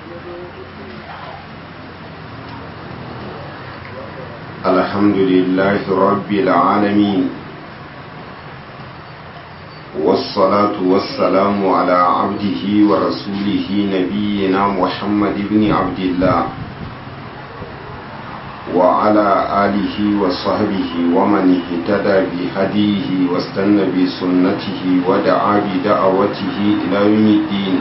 الحمد لله رب العالمين والصلاة والسلام على عبده ورسوله نبينا محمد بن عبد الله وعلى آله وصحبه ومن اهتدى بهديه واستنى بسنته ودعا بدعوته إلى يوم الدين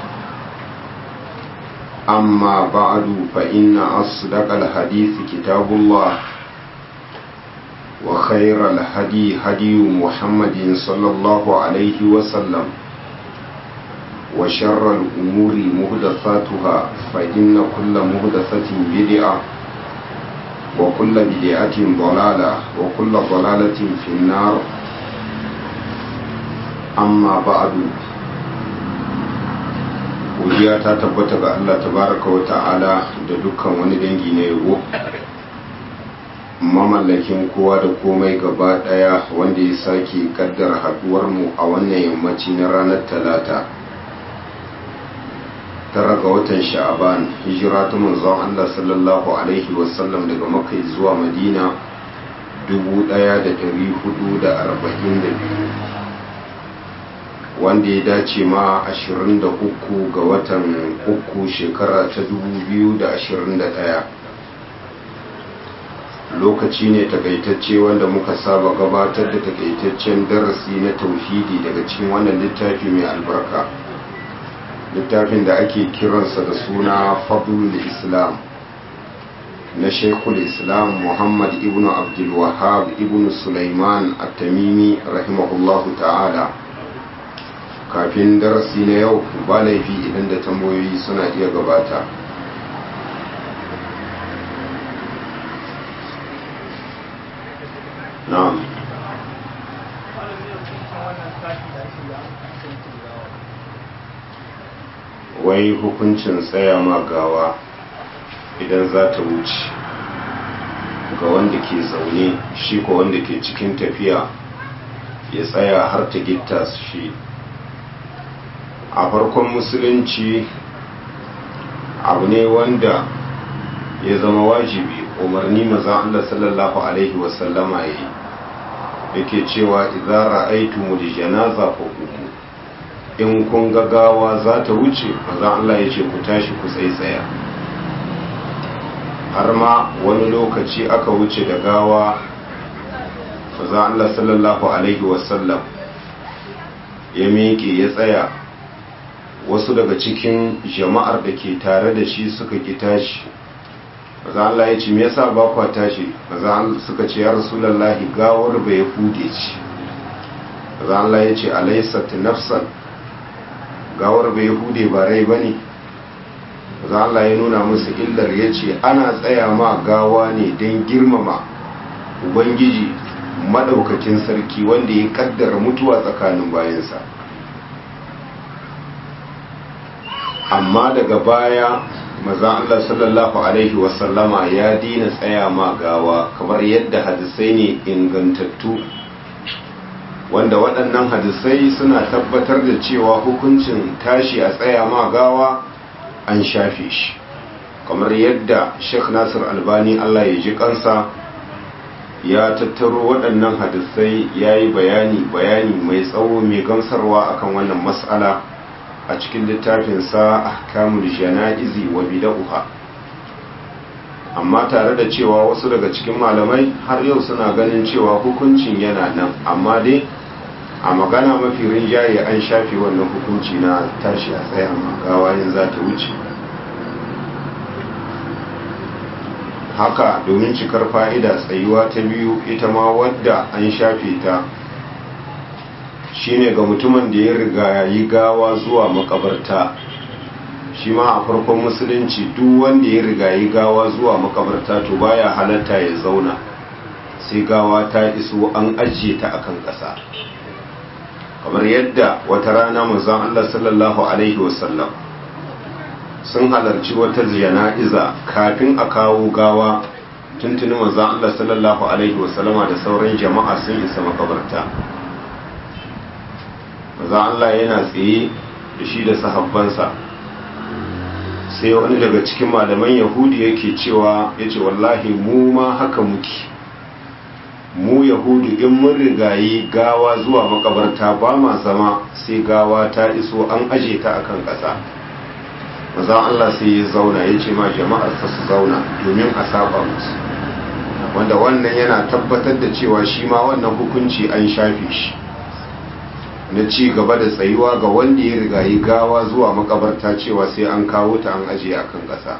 أما بعد فإن أصدق الحديث كتاب الله وخير الهدي هدي محمد صلى الله عليه وسلم وشر الأمور مهدثاتها فإن كل مهدثة بدعة وكل بدعة ضلالة وكل ضلالة في النار أما بعد godiya ta tabbata ga Allah tabaraka wa ta'ala da dukkan wani dangi na yabo mamallakin kowa da komai gaba daya wanda ya sake kaddara haduwar mu a wannan yammaci na ranar talata tara ga watan sha'aban hijira ta manzon Allah sallallahu alaihi wasallam daga makka zuwa madina 1442 wanda ya dace ma 23 ga watan uku shekara ta 2021 lokaci ne takaitacce wanda muka saba gabatar da takaitaccen darasi na tauhidi daga cikin wannan littafi mai albarka littafin da ake kiransa da suna fadlul islam na shekul islam muhammad ibn abdul wahab ibn sulaiman at-tamimi rahimahullahu ta'ala kafin darasi na yau ba laifi idan da tambayoyi suna iya gabata na'am wai hukuncin tsaya ma gawa idan za ta wuce ga wanda ke zaune shi ko wanda ke cikin tafiya ya tsaya har ta gitta shi a farkon musulunci abu ne wanda ya zama wajibi umarni maza Allah sallallahu alaihi wasallama ya yi yake cewa idan ra'aitu da janaza fa uku in kun ga gawa za ta wuce maza Allah ya ce ku tashi ku tsaitsaya har ma wani lokaci aka wuce da gawa maza Allah sallallahu alaihi wasallam ya miƙe ya tsaya wasu daga cikin jama'ar da ke tare da shi suka ki tashi maza Allah ya ce me yasa ba kwa tashi maza suka ce ya rasulullahi gawar bai hude ci maza Allah ya ce alaysat nafsan gawar bai hude ba rai bane maza Allah ya nuna musu illar ya ce ana tsaya ma gawa ne don girmama ubangiji madaukakin sarki wanda ya kaddara mutuwa tsakanin bayansa amma daga baya maza Allah sallallahu Alaihi wasallama ya dina tsaya ma gawa kamar yadda hadisai ne ingantattu wanda waɗannan hadisai suna tabbatar da cewa hukuncin tashi a tsaya ma gawa an shafe shi kamar yadda Sheikh Nasir Albani Allah ya ji kansa ya tattaro waɗannan hadisai ya yi bayani bayani mai tsawo mai gamsarwa akan wannan mas'ala a cikin littafinsa ahkamul jana'izi wa bid'uha amma tare da cewa wasu daga cikin malamai har yau suna ganin cewa hukuncin yana nan amma dai a magana mafi rinjaye an shafe wannan hukunci na tashi a tsayin gawayin za ta wuce haka domin cikar fa'ida tsayuwa ta biyu ita ma wadda an shafe ta shine ga mutumin da ya riga yi gawa zuwa makabarta shi ma a farkon musulunci duk wanda ya riga yi gawa zuwa makabarta to baya halatta ya zauna sai gawa ta iso an ajiye ta akan ƙasa kamar yadda wata rana manzon Allah sallallahu alaihi wasallam sun halarci wata jana'iza kafin a kawo gawa tuntuni manzon Allah sallallahu alaihi wasallama da sauran jama'a sun isa makabarta maza Allah yana tsaye da shi da sahabbansa sai wani daga cikin malaman yahudi yake cewa ya ce wallahi mu ma haka muke mu yahudu in mun rigayi gawa zuwa makabarta ba ma zama sai gawa ta iso an aje ta akan ƙasa mazan Allah sai ya zauna ya ce ma jama'ar ta su zauna domin a saba musu wanda wannan yana tabbatar da cewa shi ma wannan hukunci an shafe shi na ci gaba da tsayuwa ga wanda ya rigayi gawa zuwa makabarta cewa sai an kawo ta an aje akan ƙasa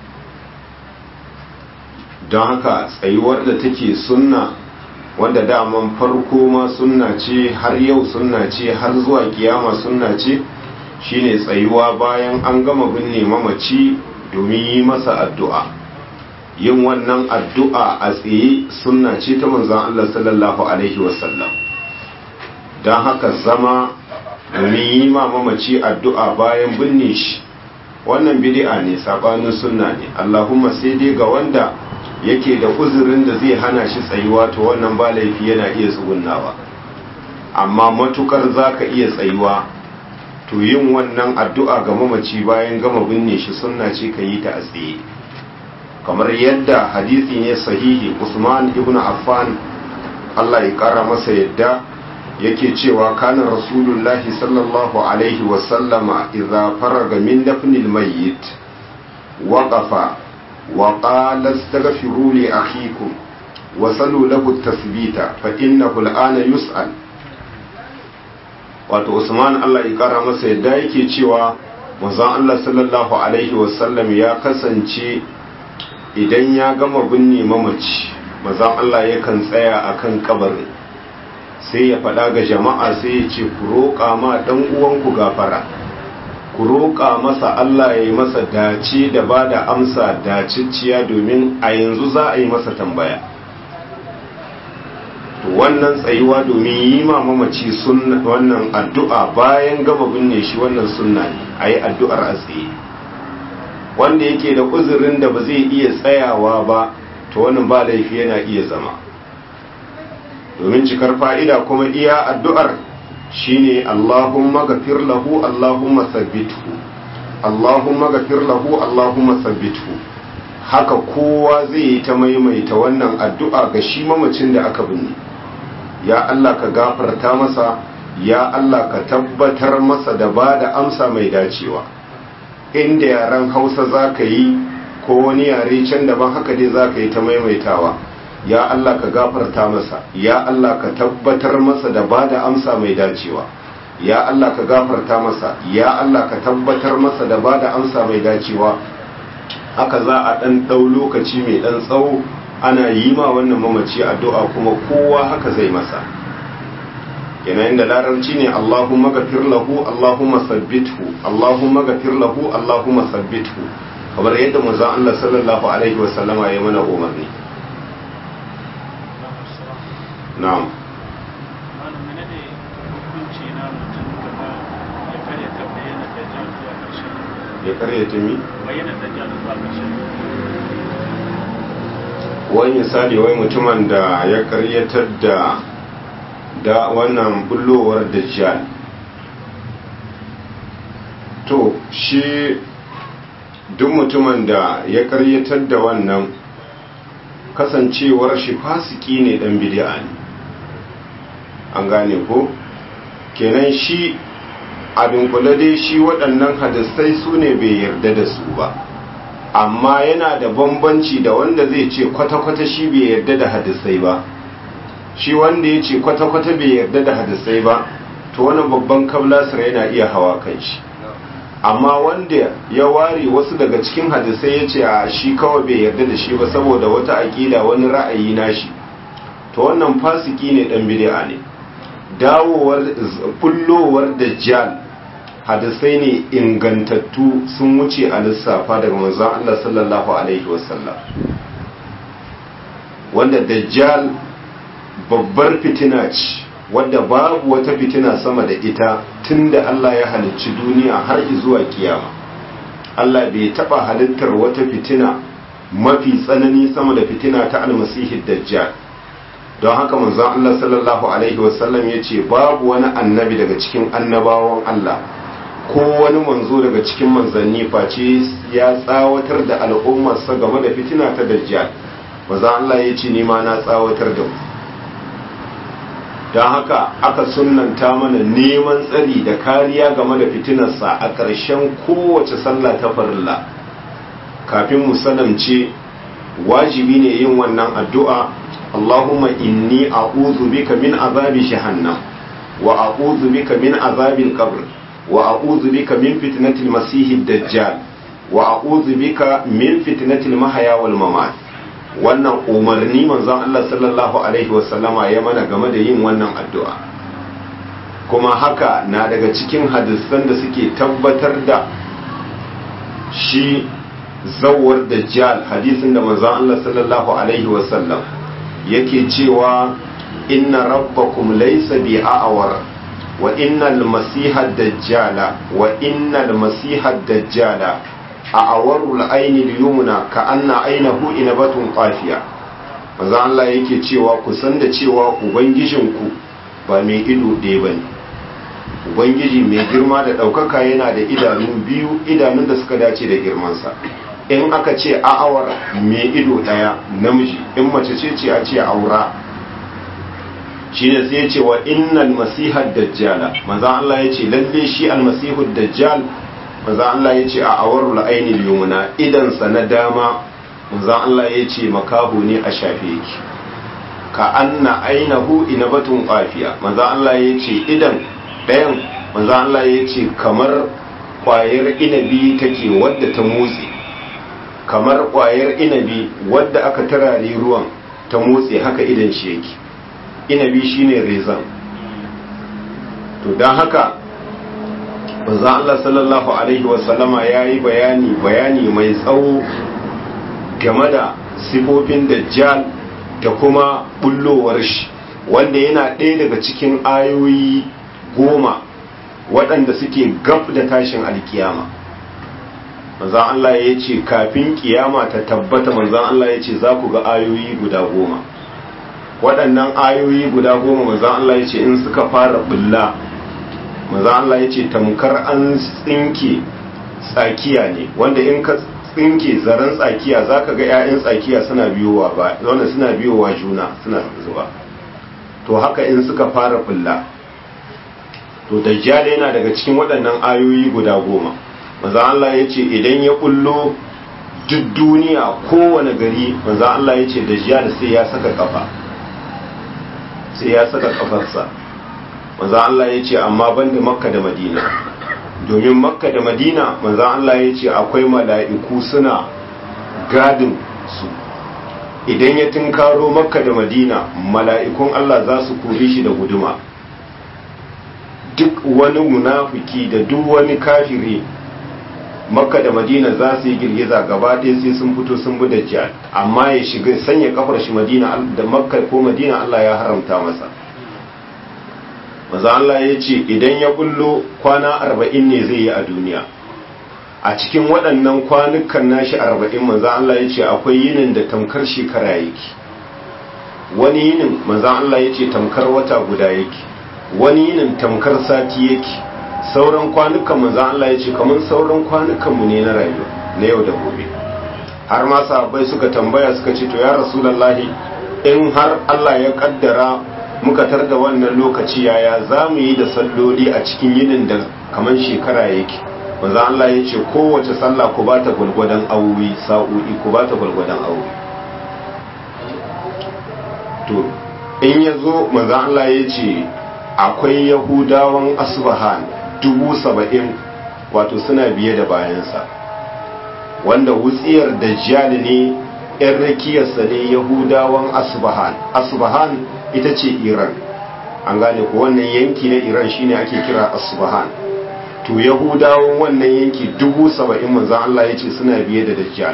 don haka tsayuwar da take sunna wanda daman farko ma sunna ce har yau sunna ce har zuwa kiyama sunna ce shine tsayuwa bayan an gama binne mamaci domin yi masa addu'a yin wannan addu'a a tsaye sunna ce ta manzan Allah sallallahu alaihi wasallam don haka zama domin yi ma mamaci addu'a bayan binne shi wannan bidi'a ne sabanin sunna ne Allahumma sai dai ga wanda yake da uzurin da zai hana shi tsayuwa to wannan ba laifi yana iya tsugunnawa amma matukar zaka iya tsayuwa to yin wannan addu'a ga mamaci bayan gama binne shi sunna ce ka yi ta a tsaye kamar yadda hadisi ne sahihi Usman ibn Affan Allah ya kara masa yadda yake cewa kana rasulullahi sallallahu alaihi wasallama idza faraga min dafnil mayyit waqafa وقال استغفروا لأخيكم وصلوا له التثبيت فإنه الآن يسأل wato Usman Allah ya kara masa yadda yake cewa manzon Allah sallallahu alaihi wasallam ya kasance idan ya gama binne mamaci manzon Allah yakan tsaya akan kabarin sai ya faɗa ga jama'a sai ya ce ku roƙa ma dan uwanku gafara ku roƙa masa Allah ya yi masa dace da ba da amsa dacicciya domin a yanzu za a yi masa tambaya to wannan tsayuwa domin yi ma mamaci wannan addu'a bayan gama binne shi wannan sunna ne a yi addu'ar a tsaye wanda yake da uzurin da ba zai iya tsayawa ba to wannan ba laifi yana iya zama domin cikar fa'ida kuma iya addu'ar shine Allahumma gafir lahu Allahumma sabbithu Allahumma gafir lahu Allahumma sabbithu haka kowa zai yi ta maimaita wannan addu'a ga shi mamacin da aka binne ya Allah ka gafarta masa ya Allah ka tabbatar masa da ba da amsa mai dacewa inda yaren Hausa za ka yi ko wani yare can daban haka dai za ka yi ta maimaitawa ya Allah ka gafarta masa ya Allah ka tabbatar masa da bada amsa mai dacewa ya Allah ka gafarta masa ya Allah ka tabbatar masa da bada amsa mai dacewa haka za a dan dau lokaci mai dan tsawo ana yi ma wannan mamaci addu'a kuma kowa haka zai masa kenan inda larabci ne Allahumma ghafir lahu Allahumma sabbithu Allahumma ghafir lahu Allahumma sabbithu kamar yadda manzon Allah sallallahu alaihi wasallama ya mana umarni na'am ya karyata mi? wani misali wai mutumin da ya karyatar da da wannan bullowar dajjal to shi duk mutumin da ya karyatar da wannan kasancewar shi fasiki ne dan bid'a ne an gane ko kenan shi abin kula dai shi waɗannan hadisai su ne bai yarda da su ba amma yana da bambanci da wanda zai ce kwata-kwata shi bai yarda da hadisai ba shi wanda ya ce kwata-kwata bai yarda da hadisai ba to wani babban kablasir yana iya hawa kan shi amma wanda ya ware wasu daga cikin hadisai ya ce a shi kawai bai yarda da shi ba saboda wata aƙida wani ra'ayi nashi to wannan fasiki ne dan bid'a ne dawowar kullowar dajjal hadisai ne ingantattu sun wuce a lissafa daga manzon Allah sallallahu alaihi wasallam wanda dajjal babbar fitina ce wadda babu wata fitina sama da ita tunda Allah ya halicci duniya har zuwa kiyama Allah bai taba halittar wata fitina mafi tsanani sama da fitina ta almasihi dajjal don haka manzon Allah sallallahu alaihi wasallam ya ce babu wani annabi daga cikin annabawan Allah ko wani manzo daga cikin manzanni face ya tsawatar da al'ummarsa game da fitina ta dajjal maza Allah ya ce nima na tsawatar da mu don haka aka sunanta mana neman tsari da kariya game da fitinarsa a ƙarshen kowace sallah ta farilla kafin mu sanamce wajibi ne yin wannan addu'a Allahumma inni a'udhu bika min azabi jahannam wa a'udhu bika min azabil qabr wa a'udhu bika min fitnatil masihid dajjal wa a'udhu bika min fitnatil mahya wal mamat wannan umarni manzon Allah sallallahu alaihi wasallama ya mana game da yin wannan addu'a kuma haka na daga cikin hadisan da suke tabbatar da shi zawar dajjal hadisin da manzon Allah sallallahu alaihi wasallam yake cewa inna rabbakum laysa bi a'war wa innal masiha dajjala wa innal masiha dajjala a awarul aini liyumna ka anna ainahu inabatun qafiya manzo Allah yake cewa ku san da cewa ubangijinku ba mai ido ɗaya bane ubangiji mai girma da ɗaukaka yana da idanu biyu idanun da suka dace da girmansa in aka ce a'awar mai ido ɗaya namiji in mace ce ce a ce aura shine sai ya ce wa innal masihad dajjala manzo Allah ya ce lalle shi almasihud dajjal manzo Allah ya ce a awarul ainil yumna idansa na dama manzo Allah ya ce makahu ne a shafe yake ka anna ainahu inabatun qafiya manzo Allah ya ce idan ɗayan manzo Allah ya ce kamar kwayar inabi take wadda ta motsi kamar kwayar inabi wadda aka tarare ruwan ta motsi haka idan shi yake inabi shine rezan to don haka manzo Allah sallallahu alaihi wasallama yayi bayani bayani mai tsawo game da sifofin dajjal da kuma bullowar shi wanda yana ɗaya daga cikin ayoyi goma waɗanda suke gab da tashin alkiyama manzan Allah ya ce kafin kiyama ta tabbata manzan Allah ya ce za ku ga ayoyi guda goma waɗannan ayoyi guda goma manzan Allah ya ce in suka fara bulla manzan Allah ya ce tamkar an tsinke tsakiya ne wanda in ka tsinke zaren tsakiya za ka ga 'ya'yan tsakiya suna biyowa ba wanda suna biyowa juna suna zuba to haka in suka fara bulla to dajjal yana daga cikin waɗannan ayoyi guda goma manzo Allah ya ce idan ya kullo duk duniya kowane gari manzo Allah ya ce dajjal sai ya saka kafa sai ya saka kafarsa manzo Allah ya ce amma banda makka da madina domin makka da madina manzo Allah ya ce akwai mala'iku suna gadin su idan ya tunkaro makka da madina mala'ikun Allah za su kore shi da guduma duk wani munafiki da duk wani kafiri makka da madina za su yi girgiza gaba ɗaya sai sun fito sun bi dajjal amma ya shiga sanya kafar shi madina da makka ko madina Allah ya haramta masa maza Allah ya ce idan ya bullo kwana arba'in ne zai yi a duniya a cikin waɗannan kwanukan nashi arba'in maza Allah ya ce akwai yinin da tamkar shekara yake wani yinin maza Allah ya ce tamkar wata guda yake wani yinin tamkar sati yake sauran kwanukan manzan Allah ya ce kamar sauran kwanukanmu ne na rayuwa na yau da gobe har ma sahabbai suka tambaya suka ce to ya rasulullahi in har Allah ya kaddara muka tar da wannan lokaci yaya za mu yi da salloli a cikin yinin da kamar shekara yake manzan Allah ya ce kowace sallah ku ba ta gwalgwadon awowi sa'o'i ku ba ta gwalgwadon awowi to in ya zo manzan Allah ya ce akwai yahudawan asbahan dubu saba'in wato suna biye da bayansa wanda wutsiyar dajjal ne yan rakiyarsa ne yahudawan asbahan asbahan ita ce iran an gane ko wannan yanki na iran shine ake kira asbahan to yahudawan wannan yanki dubu saba'in manzan Allah ya ce suna biye da dajjal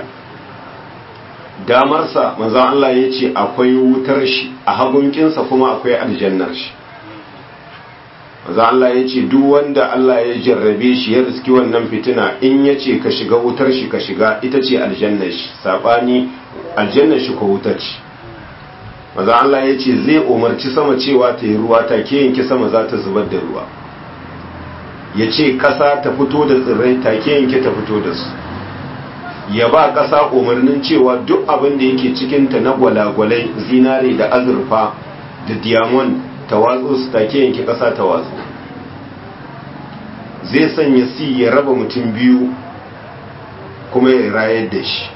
damarsa manzan Allah ya ce akwai wutar shi a hagunkinsa kuma akwai aljannar shi maza Allah ya ce duk wanda Allah ya jarrabe shi ya riski wannan fitina in ya ce ka shiga wutar shi ka shiga ita ce aljannar shi saɓani aljannar shi ko wutar shi maza Allah ya ce zai umarci sama cewa ta yi ruwa ta ke yanki sama za ta zubar da ruwa ya ce ƙasa ta fito da tsirrai take yanke ta fito da su ya ba ƙasa umarnin cewa duk abin da yake cikinta na gwalagwalai zinare da azurfa da diamond ta watsu su take yanke ƙasa ta watsu zai sanya si ya raba mutum biyu kuma ya rayar da shi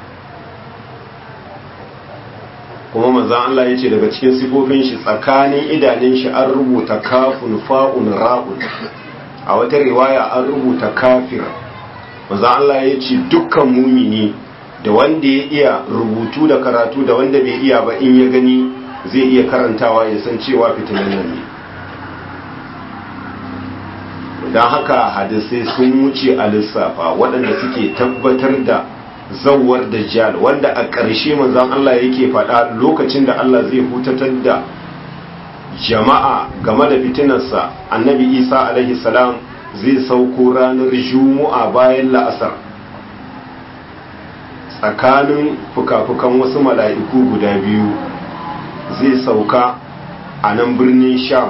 kuma manzan Allah ya ce daga cikin sifofin shi tsakanin idanun shi an rubuta kafun fa'un ra'un a wata riwaya an rubuta kafir manzan Allah ya ce dukkan mumini da wanda ya iya rubutu da karatu da wanda bai iya ba in ya gani zai iya karantawa ya san cewa fitinan nan ne don haka hadisai sun wuce a lissafa waɗanda suke tabbatar da zawar dajjal wanda a ƙarshe manzon Allah yake faɗa lokacin da Allah zai hutatar da jama'a game da fitinarsa annabi isa alaihi salam zai sauko ranar juma'a bayan la'asar tsakanin fuka-fukan wasu mala'iku guda biyu zai sauka a nan birnin sham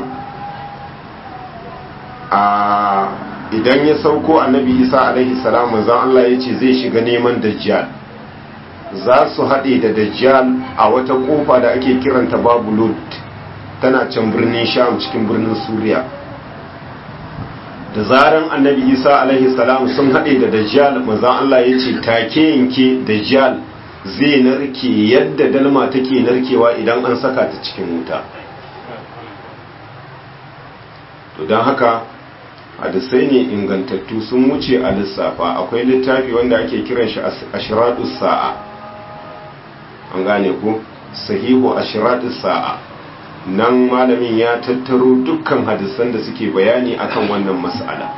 a idan ya sauko annabi isa alaihi salam manzon Allah ya ce zai shiga neman dajjal za su haɗe da dajjal a wata ƙofa da ake kiranta babu lod tana can birnin sham cikin birnin suriya da zaran annabi isa alaihi salam sun haɗe da dajjal manzon Allah ya ce take yanke dajjal zai narke yadda dalma take narkewa idan an saka ta cikin wuta to don haka hadisai ne ingantattu sun wuce a lissafa akwai littafi wanda ake kiran shi ashiratus sa'a an gane ku sahihu ashiratus sa'a nan malamin ya tattaro dukkan hadisan da suke bayani akan wannan mas'ala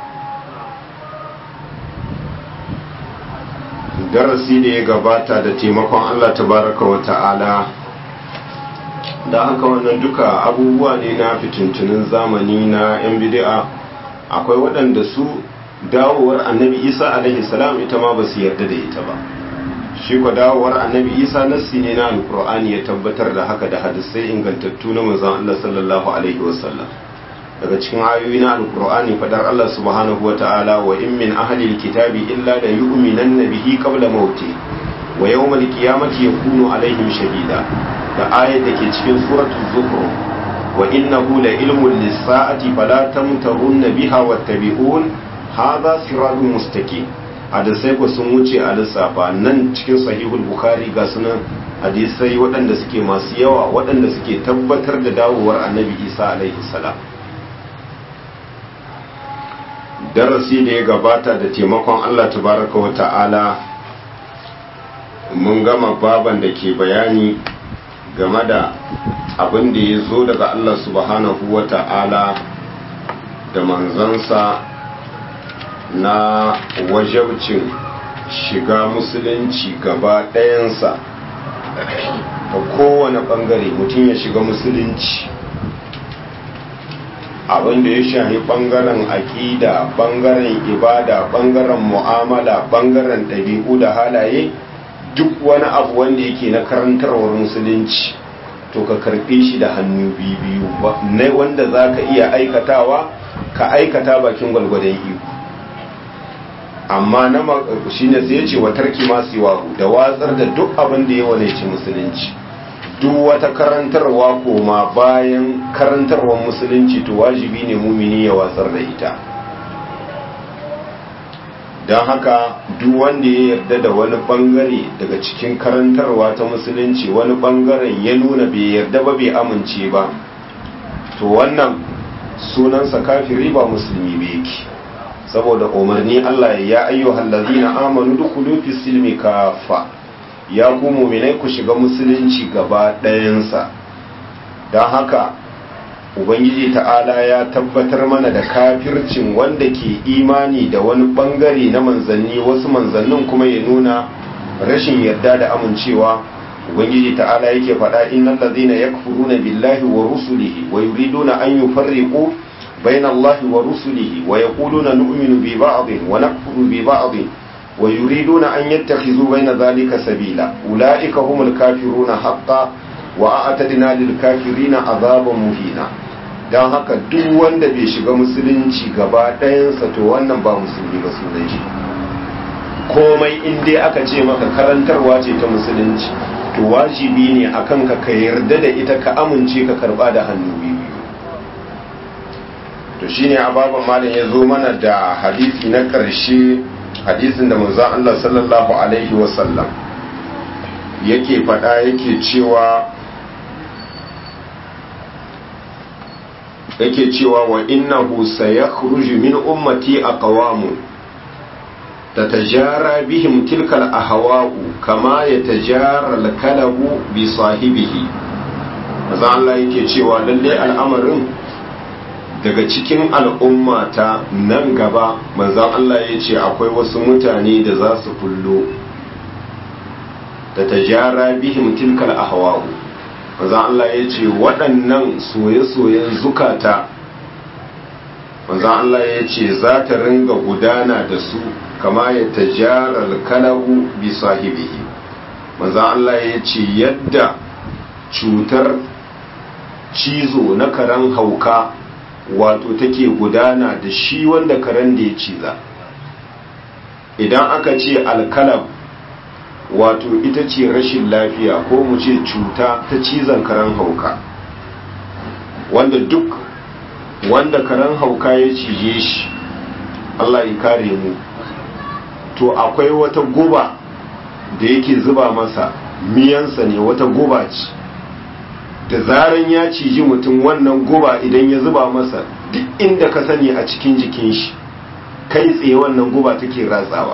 darasi da ya gabata da taimakon Allah tabaraka wa ta'ala da haka wannan duka abubuwa ne na fitintunin zamani na 'yan bid'a akwai waɗanda su dawowar annabi isa alaihi salam ita ma ba su yarda da ita ba shi kwa dawowar annabi isa nassi ne na alkur'ani ya tabbatar da haka da hadisai ingantattu na manzon Allah sallallahu alaihi wasallam daga cikin ayoyi na alkur'ani fadar Allah subhanahu wa ta'ala wa in min ahli alkitabi illa la yu'minanna bihi qabla mauti wa yawmal qiyamati yakunu alaihim shahida da ayat da ke cikin suratul zukhruf وإنه لعلم للساعة فلا تمترن بها واتبعون هذا صراط مستقيم hadisai ku sun wuce a lissafa nan cikin sahihul bukhari ga sunan hadisai waɗanda suke masu yawa waɗanda suke tabbatar da dawowar annabi isa alaihi salam darasi da ya gabata da taimakon allah tabaraka wa ta'ala mun gama baban da ke bayani game da abin da ya zo daga Allah subhanahu wa ta'ala da manzansa na wajabcin shiga musulunci gaba ɗayansa ta kowane ɓangare mutum ya shiga musulunci abin da ya shahi ɓangaren aƙida ɓangaren ibada ɓangaren mu'amala ɓangaren ɗabi'u da halaye duk wani abu wanda yake na karantarwar musulunci to ka karbe shi da hannu biyu na wanda za ka iya aikatawa ka aikata bakin gwalgwadon iko amma na shi ne sai ce wa tarki masu yawahu da watsar da duk abin da ya wane ci musulunci duk wata karantarwa koma bayan karantarwar musulunci to wajibi ne mumini ya watsar da ita don haka duk wanda ya yarda da wani bangare daga cikin karantarwa ta musulunci wani bangaren ya nuna bai yarda ba bai amince ba to wannan sunansa kafiri ba musulmi ba yake saboda umarni Allah ya ayyuhal ladzina amanu dukhulu fis silmi kafa ya ku mu'minai ku shiga musulunci gaba ɗayansa don haka ubangiji ta'ala ya tabbatar mana da kafircin wanda ke imani da wani bangare na manzanni wasu manzannin kuma ya nuna rashin yarda da amincewa ubangiji ta'ala yake faɗa innal ladhina yakfuruna billahi wa rusulihi wa yuriduna an yufarriqu bayna allahi wa rusulihi wa yaquluna nu'minu bi ba'dhin wa nakfuru bi ba'dhin wa yuriduna an yattakhidhu bayna dhalika sabila ulaika humul kafiruna haqqan wa a'tadna lil kafirina azaban muhina don haka duk wanda bai shiga musulunci gaba ɗayansa to wannan ba musulmi ba sunan shi komai in dai aka ce maka karantarwa ce ta musulunci to wajibi ne akan ka ka yarda da ita ka amince ka karba da hannu biyu to shine ababan malam ya zo mana da hadisi na ƙarshe hadisin da manzon Allah sallallahu alaihi wasallam yake faɗa yake cewa yake cewa wa innahu sayakhruju min ummati aqwamun tatajara bihim tilka al-ahwa'u kama yatajara al-kalabu bi sahibihi maza Allah yake cewa lalle al'amarin daga cikin al'ummata nan gaba manzon Allah ya ce akwai wasu mutane da za su kullo tatajara bihim tilka al-ahwa'u manzan Allah ya ce waɗannan soye-soyen zukata manzan Allah ya ce za ta ringa gudana da su kama ya tajarar kalabu bi sahibihi manzan Allah ya ce yadda cutar cizo na karen hauka wato take gudana da shi wanda karen da ya ciza idan aka ce alkalab wato ita ce rashin lafiya ko mu ce cuta ta cizon karen hauka wanda duk wanda karen hauka ya cije shi Allah ya kare mu to akwai wata guba da yake zuba masa miyansa ne wata guba ce da zaran ya ciji mutum wannan guba idan ya zuba masa duk inda ka sani a cikin jikin shi kai tsaye wannan guba take ratsawa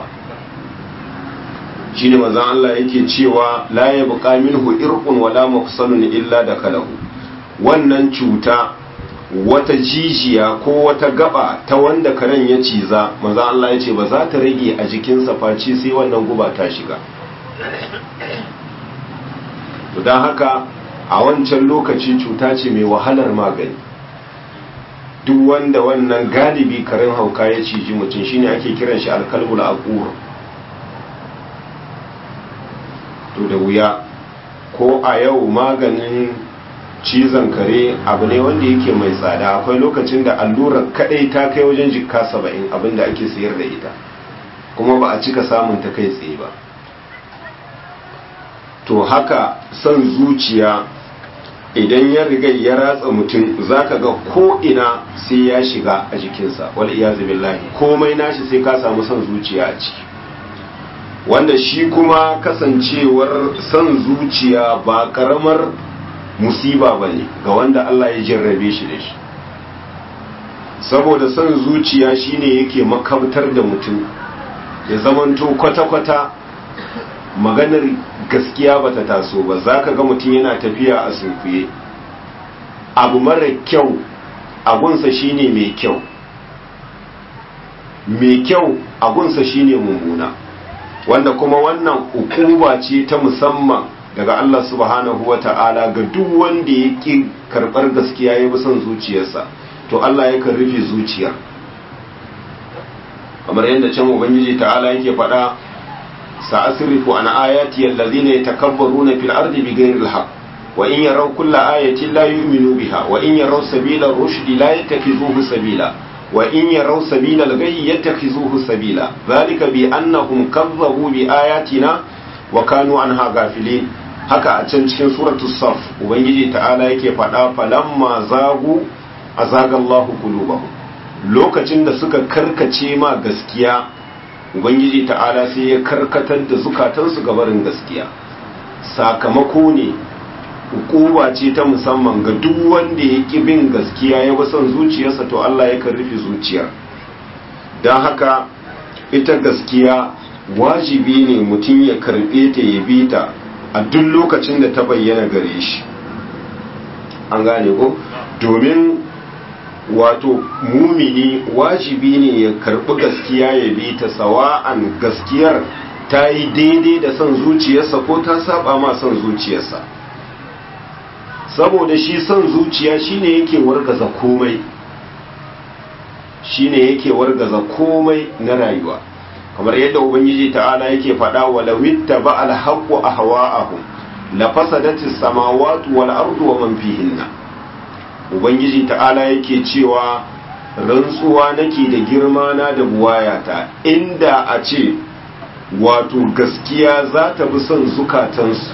shine manzon Allah yake cewa la yabqa minhu irqun wala mafsalun illa da kalahu wannan cuta wata jijiya ko wata gaba ta wanda karen ya ciza manzon Allah yace ba za ta rage a jikinsa face sai wannan guba ta shiga to dan haka a wancan lokaci cuta ce mai wahalar magani duk wanda wannan galibi karen hauka ya ciji mutum shine ake kiran shi alkalbul aqur to da wuya ko a yau maganin cizon kare abu ne wanda yake mai tsada akwai lokacin da allurar kadai ta kai wajen jikka saba'in abinda ake sayar da ita kuma ba a cika samun ta kai tsaye ba to haka son zuciya idan ya riga ya ratsa mutum zaka ga ko ina sai ya shiga a jikinsa wal iyazu billahi komai nashi sai ka samu son zuciya a ciki wanda shi kuma kasancewar son zuciya ba karamar musiba ba ne ga wanda Allah ya jarrabe shi da shi saboda son zuciya shine yake makabtar da mutum ya zamanto kwata-kwata maganar gaskiya bata taso ba za ka ga mutum yana tafiya a sunkuye abu mara kyau agunsa shine mai kyau mai kyau agunsa shine mummuna wanda kuma wannan ukuba ce ta musamman daga Allah subhanahu wa ta'ala ga duk wanda ya ƙi karɓar gaskiya ya bi son zuciyarsa to Allah yakan rufe zuciyar kamar yadda can ubangiji ta'ala yake faɗa sa'asrifu an ayati allazina yatakabbaruna fil ardi bighayri alhaq wa in yaraw kulla ayatin la yu'minu biha wa in yaraw sabila rushdi la yattakhizuhu sabila wa in yaraw sabila al-ghayyi yattakhizuhu sabila dhalika bi annahum kazzabu bi ayatina wa kanu anha ghafilin haka a can cikin suratul saf ubangiji ta'ala yake faɗa falamma zagu azagallahu qulubahum lokacin da suka karkace ma gaskiya ubangiji ta'ala sai ya karkatar da zukatansu ga barin gaskiya sakamako ne hukuma ce ta musamman ga duk wanda ya ƙi bin gaskiya ya son zuciyarsa to Allah ya rufe zuciyar don haka ita gaskiya wajibi ne mutum ya karɓe ta ya bi ta a duk lokacin da ta bayyana gare shi an gane ko domin wato mumini wajibi ne ya karbi gaskiya ya bi ta sawa'an gaskiyar ta yi daidai da son zuciyarsa ko ta saba ma son zuciyarsa saboda shi son zuciya shine yake wargaza komai shine yake wargaza komai na rayuwa kamar yadda ubangiji ta'ala yake faɗa wa lawitta ba alhaqqu ahwa'ahum la fasadatis samawati wal ardu wa man fihinna ubangiji ta'ala yake cewa rantsuwa nake da girma na da buwayata inda a ce wato gaskiya za ta bi son zukatansu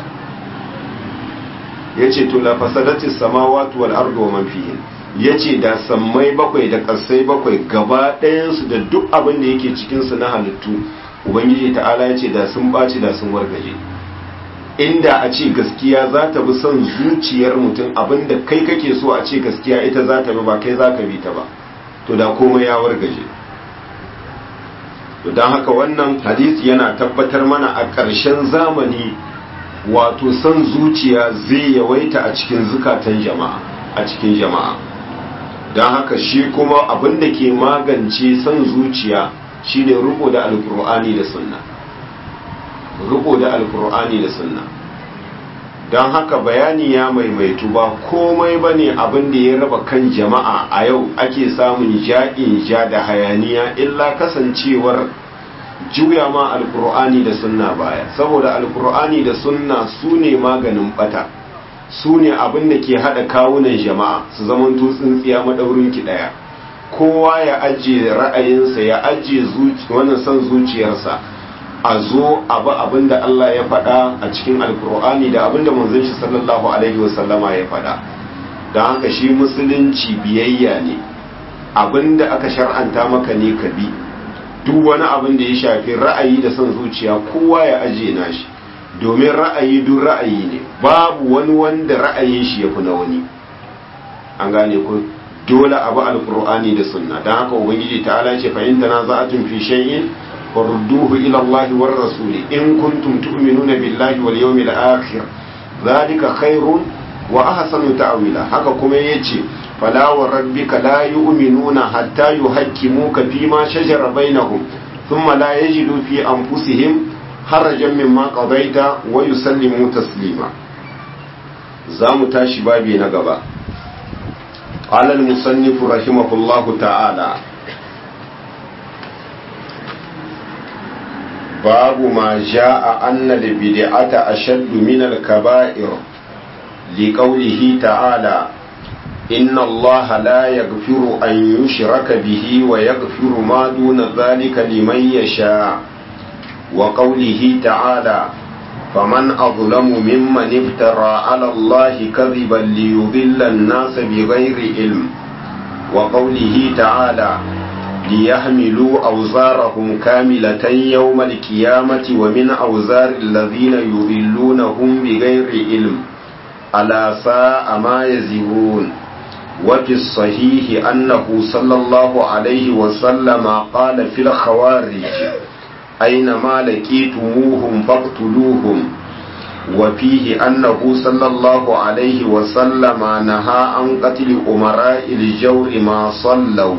ya ce to la fasadati samawati wal ardu wa man fihin ya ce da sammai bakwai da ƙasai bakwai gaba ɗayansu da duk abin da yake cikinsu na halittu ubangiji ta'ala ya ce da sun ɓaci da sun wargaje inda a ce gaskiya za ta bi son zuciyar mutum abinda kai kake so a ce gaskiya ita za ta bi ba kai za ka bi ta ba to da komai ya wargaje to don haka wannan hadisi yana tabbatar mana a ƙarshen zamani wato son zuciya zai yawaita a cikin zukatan jama'a a cikin jama'a don haka shi kuma abin da ke magance son zuciya shine riko da alkur'ani da sunna riko da alkur'ani da sunna don haka bayani ya maimaitu ba komai ba ne abin da ya raba kan jama'a a yau ake samun ja'in ja da hayaniya illa kasancewar juya ma alkur'ani da sunna baya saboda alkur'ani da sunna su ne maganin bata su ne abin da ke haɗa kawunan jama'a su zaman tsintsiya maɗaurin ki ɗaya kowa ya ajiye ra'ayinsa ya ajiye wannan son zuciyarsa a zo abu abin da Allah ya faɗa a cikin alkur'ani da abin da manzon shi sallallahu alaihi wasallama ya faɗa don haka shi musulunci biyayya ne abin da aka shar'anta maka ne ka bi duk wani abin da ya shafi ra'ayi da son zuciya kowa ya ajiye nashi domin ra'ayi duk ra'ayi ne babu wani wanda ra'ayin shi ya fi na wani an gane ko dole abu alkur'ani da sunna don haka ubangiji ta'ala ce fahimta na za'atun fi shay'in farudduhu ila Allah war rasuli in kuntum tu'minuna billahi wal yawmil akhir zalika khairun wa ahsanu ta'wila haka kuma yace fala wa rabbika la yu'minuna hatta yuhakkimuka fima shajara bainahum thumma la yajidu fi anfusihim harajan mimma qadaita wa yusallimu taslima zamu tashi babi na gaba قال المصنف رحمه الله تعالى باب ما جاء أن البدعة أشد من الكبائر لقوله تعالى إن الله لا يغفر أن يشرك به ويغفر ما دون ذلك لمن يشاء وقوله تعالى فمن أظلم ممن افترى على الله كذبا ليضل الناس بغير علم وقوله تعالى ليحملوا أوزارهم كاملة يوم القيامة ومن أوزار الذين يضلونهم بغير علم ألا ساء ما يزرون وفي الصحيح أنه صلى الله عليه وسلم قال في الخوارج أينما لقيتموهم فاقتلوهم وفيه أنه صلى الله عليه وسلم نهى عن قتل أمراء الجور ما صلوا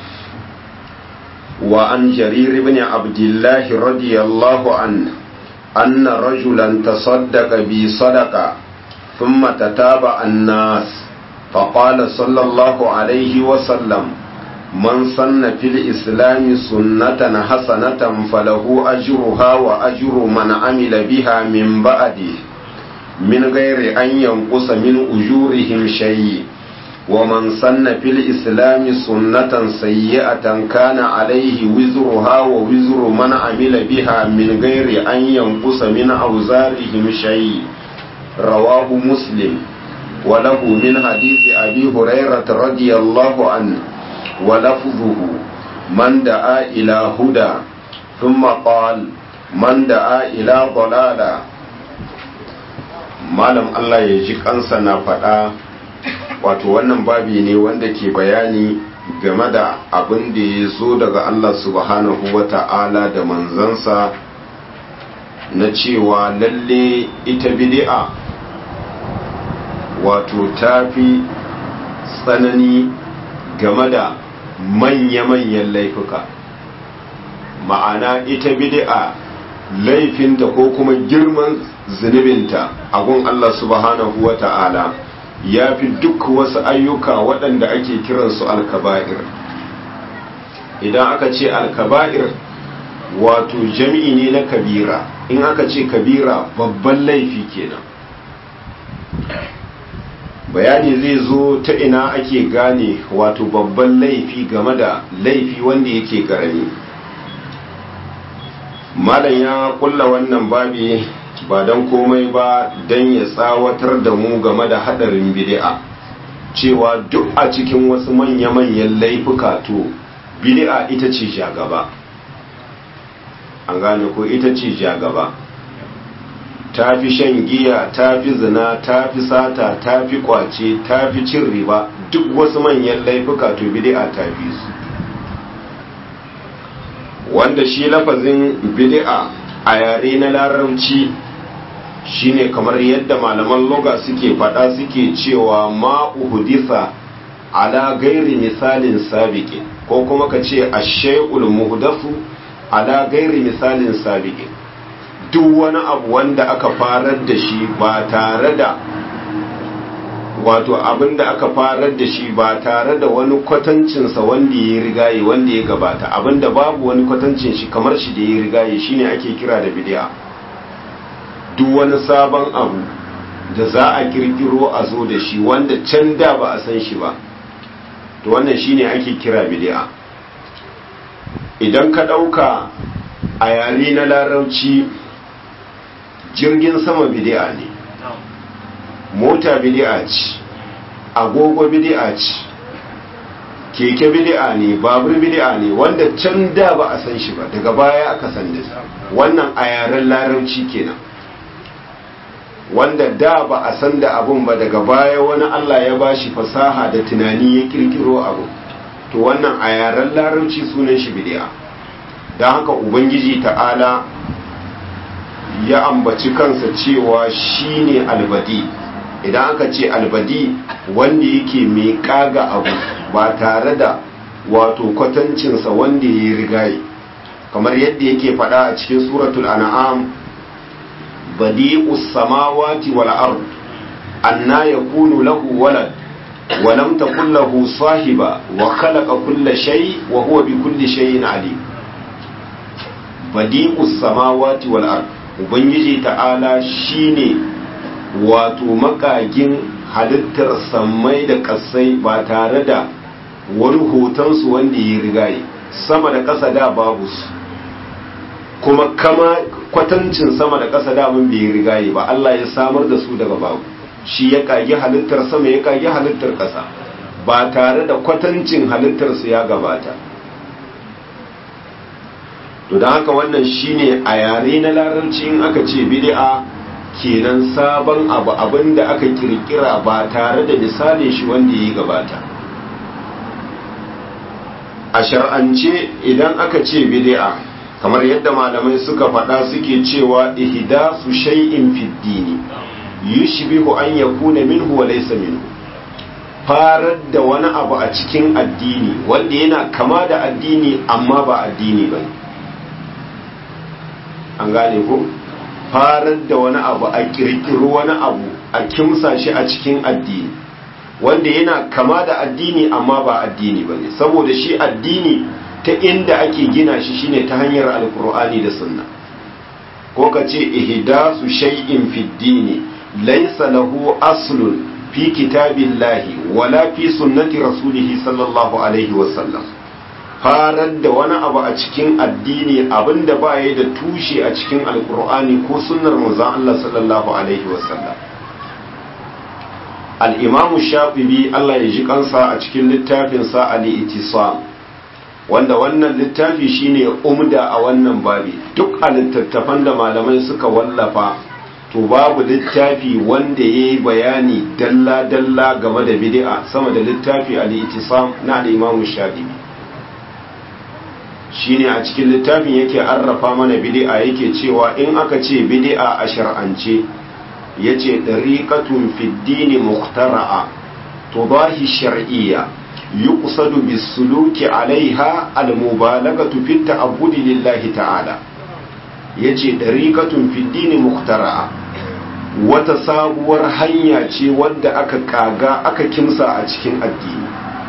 وعن جرير بن عبد الله رضي الله عنه أن رجلا تصدق بصدقة ثم تتابع الناس فقال صلى الله عليه وسلم من سن في الإسلام سنة حسنة فله أجرها وأجر من عمل بها من بعده من غير أن ينقص من أجورهم شيء ومن سن في الإسلام سنة سيئة كان عليه وزرها ووزر من عمل بها من غير أن ينقص من أوزارهم شيء رواه مسلم وله من حديث أبي هريرة رضي الله عنه ولفظه من دعا إلى هدى ثم قال من دعا إلى ضلالة malam Allah ya ji kansa na faɗa wato wannan babi ne wanda ke bayani game da abin da ya zo daga Allah subhanahu wa ta'ala da manzansa na cewa lalle ita bid'a wato tafi tsanani game da manya-manyan laifuka ma'ana ita bid'a laifinta ko kuma girman zunubinta a gun Allah subhanahu wa ta'ala ya fi duk wasu ayyuka waɗanda ake kiransu alkaba'ir idan aka ce alkaba'ir wato jami'i ne na kabira in aka ce kabira babban laifi kenan bayani zai zo ta ina ake gane wato babban laifi game da laifi wanda yake karami malam ya kulla wannan babi ba don komai ba don ya tsawatar da mu game da hadarin bid'a cewa duk a cikin wasu manya-manyan laifuka to bid'a ita ce jagaba an gane ko ita ce jagaba ta fi shan giya ta fi zina ta fi sata ta fi kwace ta fi cin riba duk wasu manyan laifuka to bid'a ta fi su wanda shi lafazin bid'a a yare na larabci shine kamar yadda malaman loga suke fada suke cewa ma uhdisa ala gairi misalin sabiqin ko kuma ka ce ash-shay'ul muhdathu ala gairi misalin sabiqin duk wani abu wanda aka farar da shi ba tare da wato abin da aka farar da shi ba tare da wani kwatancinsa wanda ya rigaye wanda ya gabata abin da babu wani kwatancin shi kamar shi da ya rigaye shine ake kira da bid'a duk wani sabon abu da za a kirkiro a zo da shi wanda can da ba a san shi ba to wannan shine ake kira bid'a idan ka ɗauka a yare na larauci jirgin sama bid'a ne mota bid'a ce agogo bid'a ce keke bid'a ne babur bid'a ne wanda can da ba a san shi ba daga baya aka san da wannan a yaren larauci kenan wanda da ba a san da abun ba daga baya wani Allah ya bashi fasaha da tunani ya kirkiro abu to wannan a yaren larauci sunan shi bid'a don haka ubangiji ta'ala ya ambaci kansa cewa shine albadi idan aka ce albadi wanda yake mai kaga abu ba tare da wato kwatancinsa wanda ya rigaye kamar yadda yake fada a cikin suratul an'am badi'us samawati wal ard anna yakunu lahu walad wa lam takul lahu sahiba wa khalaqa kulla shay wa huwa bi kulli shay'in alim badi'us samawati wal ard ubangiji ta'ala shine wato makagin halittar sammai da kasai ba tare da wani hotonsu wanda ya rigaye sama da ƙasa da babu su kuma kama kwatancin sama da ƙasa da mun bai rigaye ba Allah ya samar da su daga babu shi ya kage halittar sama ya kage halittar ƙasa ba tare da kwatancin halittar su ya gabata to don haka wannan shine a yare na larabci in aka ce bid'a kenan sabon abu abin da aka kirkira ba tare da misalin shi wanda ya gabata a shar'ance idan aka ce bid'a kamar yadda malamai suka faɗa suke cewa ihdasu shay'in fid dini yushbihu an yakuna minhu wa laysa minhu farar da wani abu a cikin addini wanda yana kama da addini amma ba addini ba an gane ko farar da wani abu a kirkiro wani abu a kimsa shi a cikin addini wanda yana kama da addini amma ba addini ba ne saboda shi addini ta inda ake gina shi shine ta hanyar alkur'ani da sunna ko ka ce ihdasu shay'in fi dini laysa lahu aslun fi kitabillahi wala fi sunnati rasulihi sallallahu alaihi wasallam farar da wani abu a cikin addini abinda ba ya da tushe a cikin alkur'ani ko sunnar manzon Allah sallallahu alaihi wasallam al-imamu shafi'i Allah ya ji kansa a cikin littafinsa al-ittisam wanda wannan littafi shine umda a wannan babi duk a littattafan da malamai suka wallafa to babu littafi wanda ya yi bayani dalla-dalla game da bid'a sama da littafi al-ittisam na al-imamu shafi'i shine a cikin littafin yake arrafa mana bid'a yake cewa in aka ce bid'a a shar'ance yace dariqatun fid dini muhtara'a tudahi shar'iyya yuqsadu bis-suluki 'alayha al-mubalaghatu fi ta'abbudi lillahi ta'ala yace dariqatun fid dini muhtara'a wata sabuwar hanya ce wadda aka kaga aka kimsa a cikin addini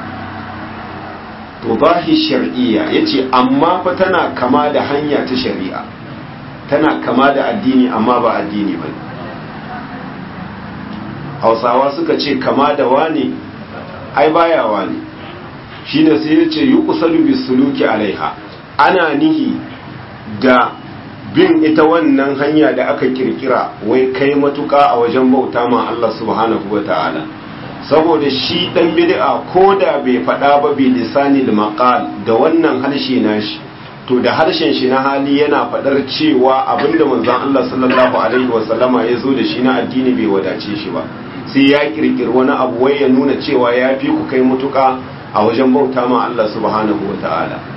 tudahi shar'iyya yace amma fa tana kama da hanya ta shari'a tana kama da addini amma ba addini bane hausawa suka ce kama da wani ai baya wani shine sai ya ce yuqsalu bisuluki alaiha ana nihi da bin ita wannan hanya da aka kirkira wai kai matuka a wajen bauta ma Allah subhanahu wata'ala saboda shi dan bid'a ko da bai faɗa ba bi lisanil maqal da wannan harshe nashi to da harshen shi na hali yana faɗar cewa abinda manzon Allah sallallahu alaihi wasallama ya zo da shi na addini bai wadace shi ba sai ya kirkiri wani abu wai ya nuna cewa ya fi ku kai mutuka a wajen bauta ma Allah subhanahu wata'ala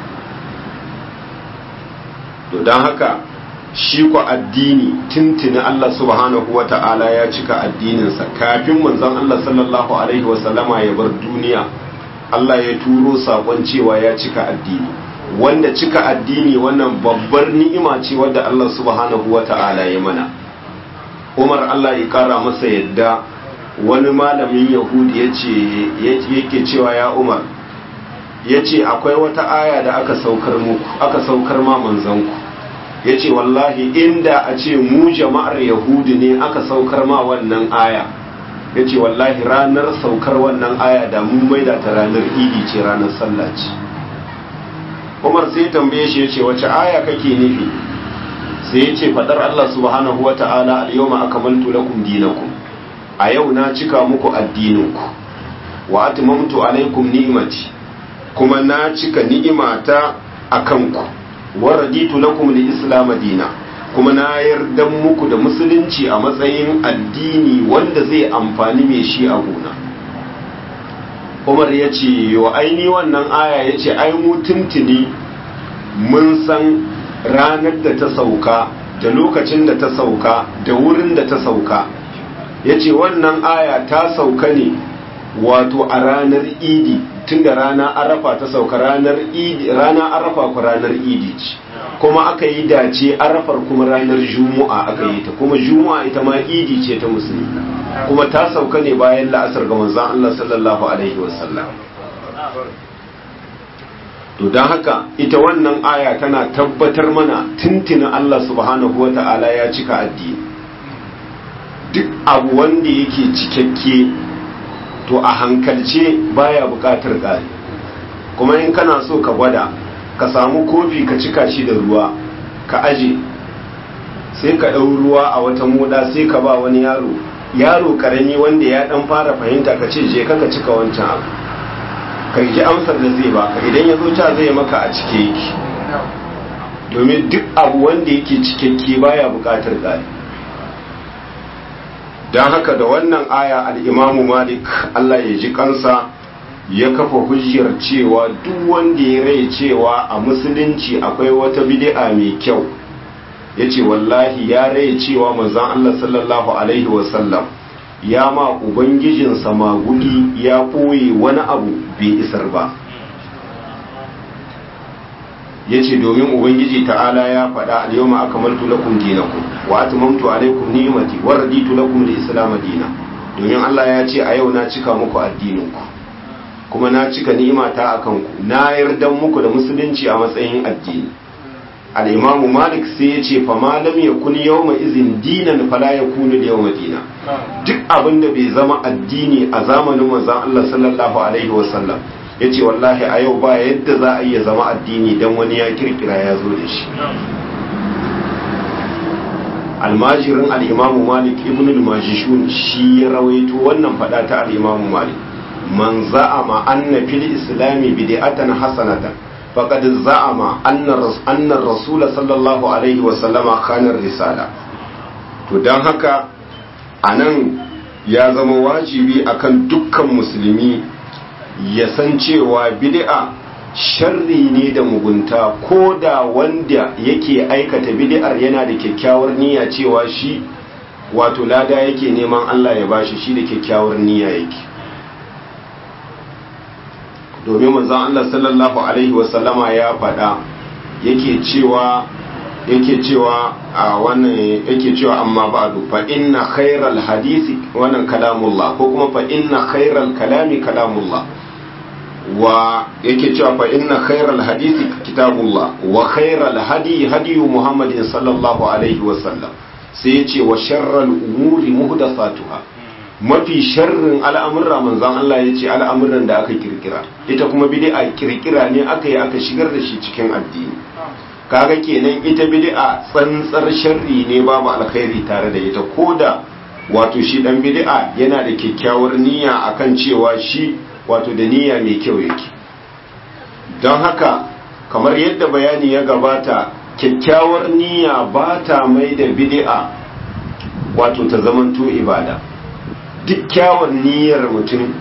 to don haka shi ku addini tuntuni Allah subhanahu wa ta'ala ya cika addininsa kafin manzon Allah sallallahu alaihi wasallama ya bar duniya Allah ya turo sakon cewa ya cika addini wanda cika addini wannan babbar ni'ima ce wadda Allah subhanahu wa ta'ala ya mana Umar Allah ya kara masa yadda wani malamin Yahudi yace yake cewa ya Umar yace akwai wata aya da aka saukar muku aka saukar ma manzanku ya ce wallahi inda a ce mu jama'ar yahudi ne aka saukar ma wannan aya ya ce wallahi ranar saukar wannan aya da mun maida ta ranar idi ce ranar sallah ce umar sai tambaye shi ya ce wace aya kake nufi sai ya ce fadar allah subhanahu wa ta'ala al-yawma akmaltu lakum dinakum a yau na cika muku addininku wa atmamtu alaikum ni'mati kuma na cika ni'imata akan ku waraditu lakum li-islam dina kuma na yarda muku da musulunci a matsayin addini wanda zai amfani mai shi a gona Umar ya ce yo aini wannan aya ya ce ai mu tuntuni mun san ranar da ta sauka da lokacin da ta sauka da wurin da ta sauka ya ce wannan aya ta sauka ne wato a ranar idi tun da rana arafa ta sauka ranar idi rana arafa ku ranar idi ce kuma aka yi dace arafar kuma ranar juma'a aka yi ta kuma juma'a ita ma idi ce ta musulmi kuma ta sauka ne bayan la'asar ga manzon Allah sallallahu alaihi wasallam to don haka ita wannan aya tana tabbatar mana tuntuna Allah subhanahu wata'ala ya cika addini duk abu wanda yake cikakke to a hankalce baya bukatar ƙari kuma in kana so ka gwada ka samu kofi ka cika shi da ruwa ka aje sai ka ɗau ruwa a wata moda sai ka ba wani yaro yaro karami wanda ya ɗan fara fahimta ka ce je ka cika wancan abu ka ji amsar da zai baka idan ya zo ca zai maka a cike yake domin duk abu wanda yake cikakke baya bukatar ƙari don haka da wannan aya al'imamu malik Allah ya ji kansa ya kafa hujjar cewa duk wanda ya rai cewa a musulunci akwai wata bid'a mai kyau ya ce wallahi ya rai cewa manzan Allah sallallahu Alaihi wasallam ya ma ubangijinsa magudi ya ɓoye wani abu bai isar ba ya ce domin ubangiji ta'ala ya faɗa al-yawma akmaltu lakum dinakum wa atmamtu alaykum ni'mati wa raditu lakum al-islam dina domin Allah ya ce a yau na cika muku addininku kuma na cika ni'imata akan ku na yarda muku da musulunci a matsayin addini al-imamu malik sai ya ce fa ma lam yakun yawma izin dinan fala yakunu yawma dina duk abin da bai zama addini a zamanin manzon Allah sallallahu alaihi wasallam ya ce wallahi a yau ba yadda za a iya zama addini don wani ya kirkira ya zo da shi almajirin al'imamu malik ibn al-majishun shi ya rawaito wannan fada ta al'imamu malik man za'ama anna fil islami bid'atan hasanatan faqad za'ama anna anna rasul sallallahu alaihi wa sallama khana risala to dan haka anan ya zama wajibi akan dukkan musulmi ya san cewa bid'a sharri ne da mugunta ko da wanda yake aikata bid'ar yana da kyakkyawar niyya cewa shi wato lada yake neman Allah ya bashi shi da kyakkyawar niyya yake domin manzon Allah sallallahu alaihi wasallama ya faɗa yake cewa yake cewa a wannan yake cewa amma ba'du fa inna khairal hadisi wannan kalamullah ko kuma fa inna khairal kalami kalamullah wa yake cewa fa inna khairal hadisi kitabullah wa khairal hadi hadi muhammadin sallallahu alaihi wa sallam sai yace wa sharral umuri muhdathatuha mafi sharrin al'amurra manzan Allah ya ce al'amuran da aka kirkira ita kuma bid'a kirkira ne aka yi aka shigar da shi cikin addini kaga kenan ita bid'a tsantsar sharri ne babu alkhairi tare da ita koda wato shi dan bid'a yana da kyakkyawar niyya akan cewa shi wato da niyya mai kyau yake don haka kamar yadda bayani ya gabata kyakkyawar niyya ba ta mai da bid'a wato ta zamanto ibada duk kyawun niyyar mutum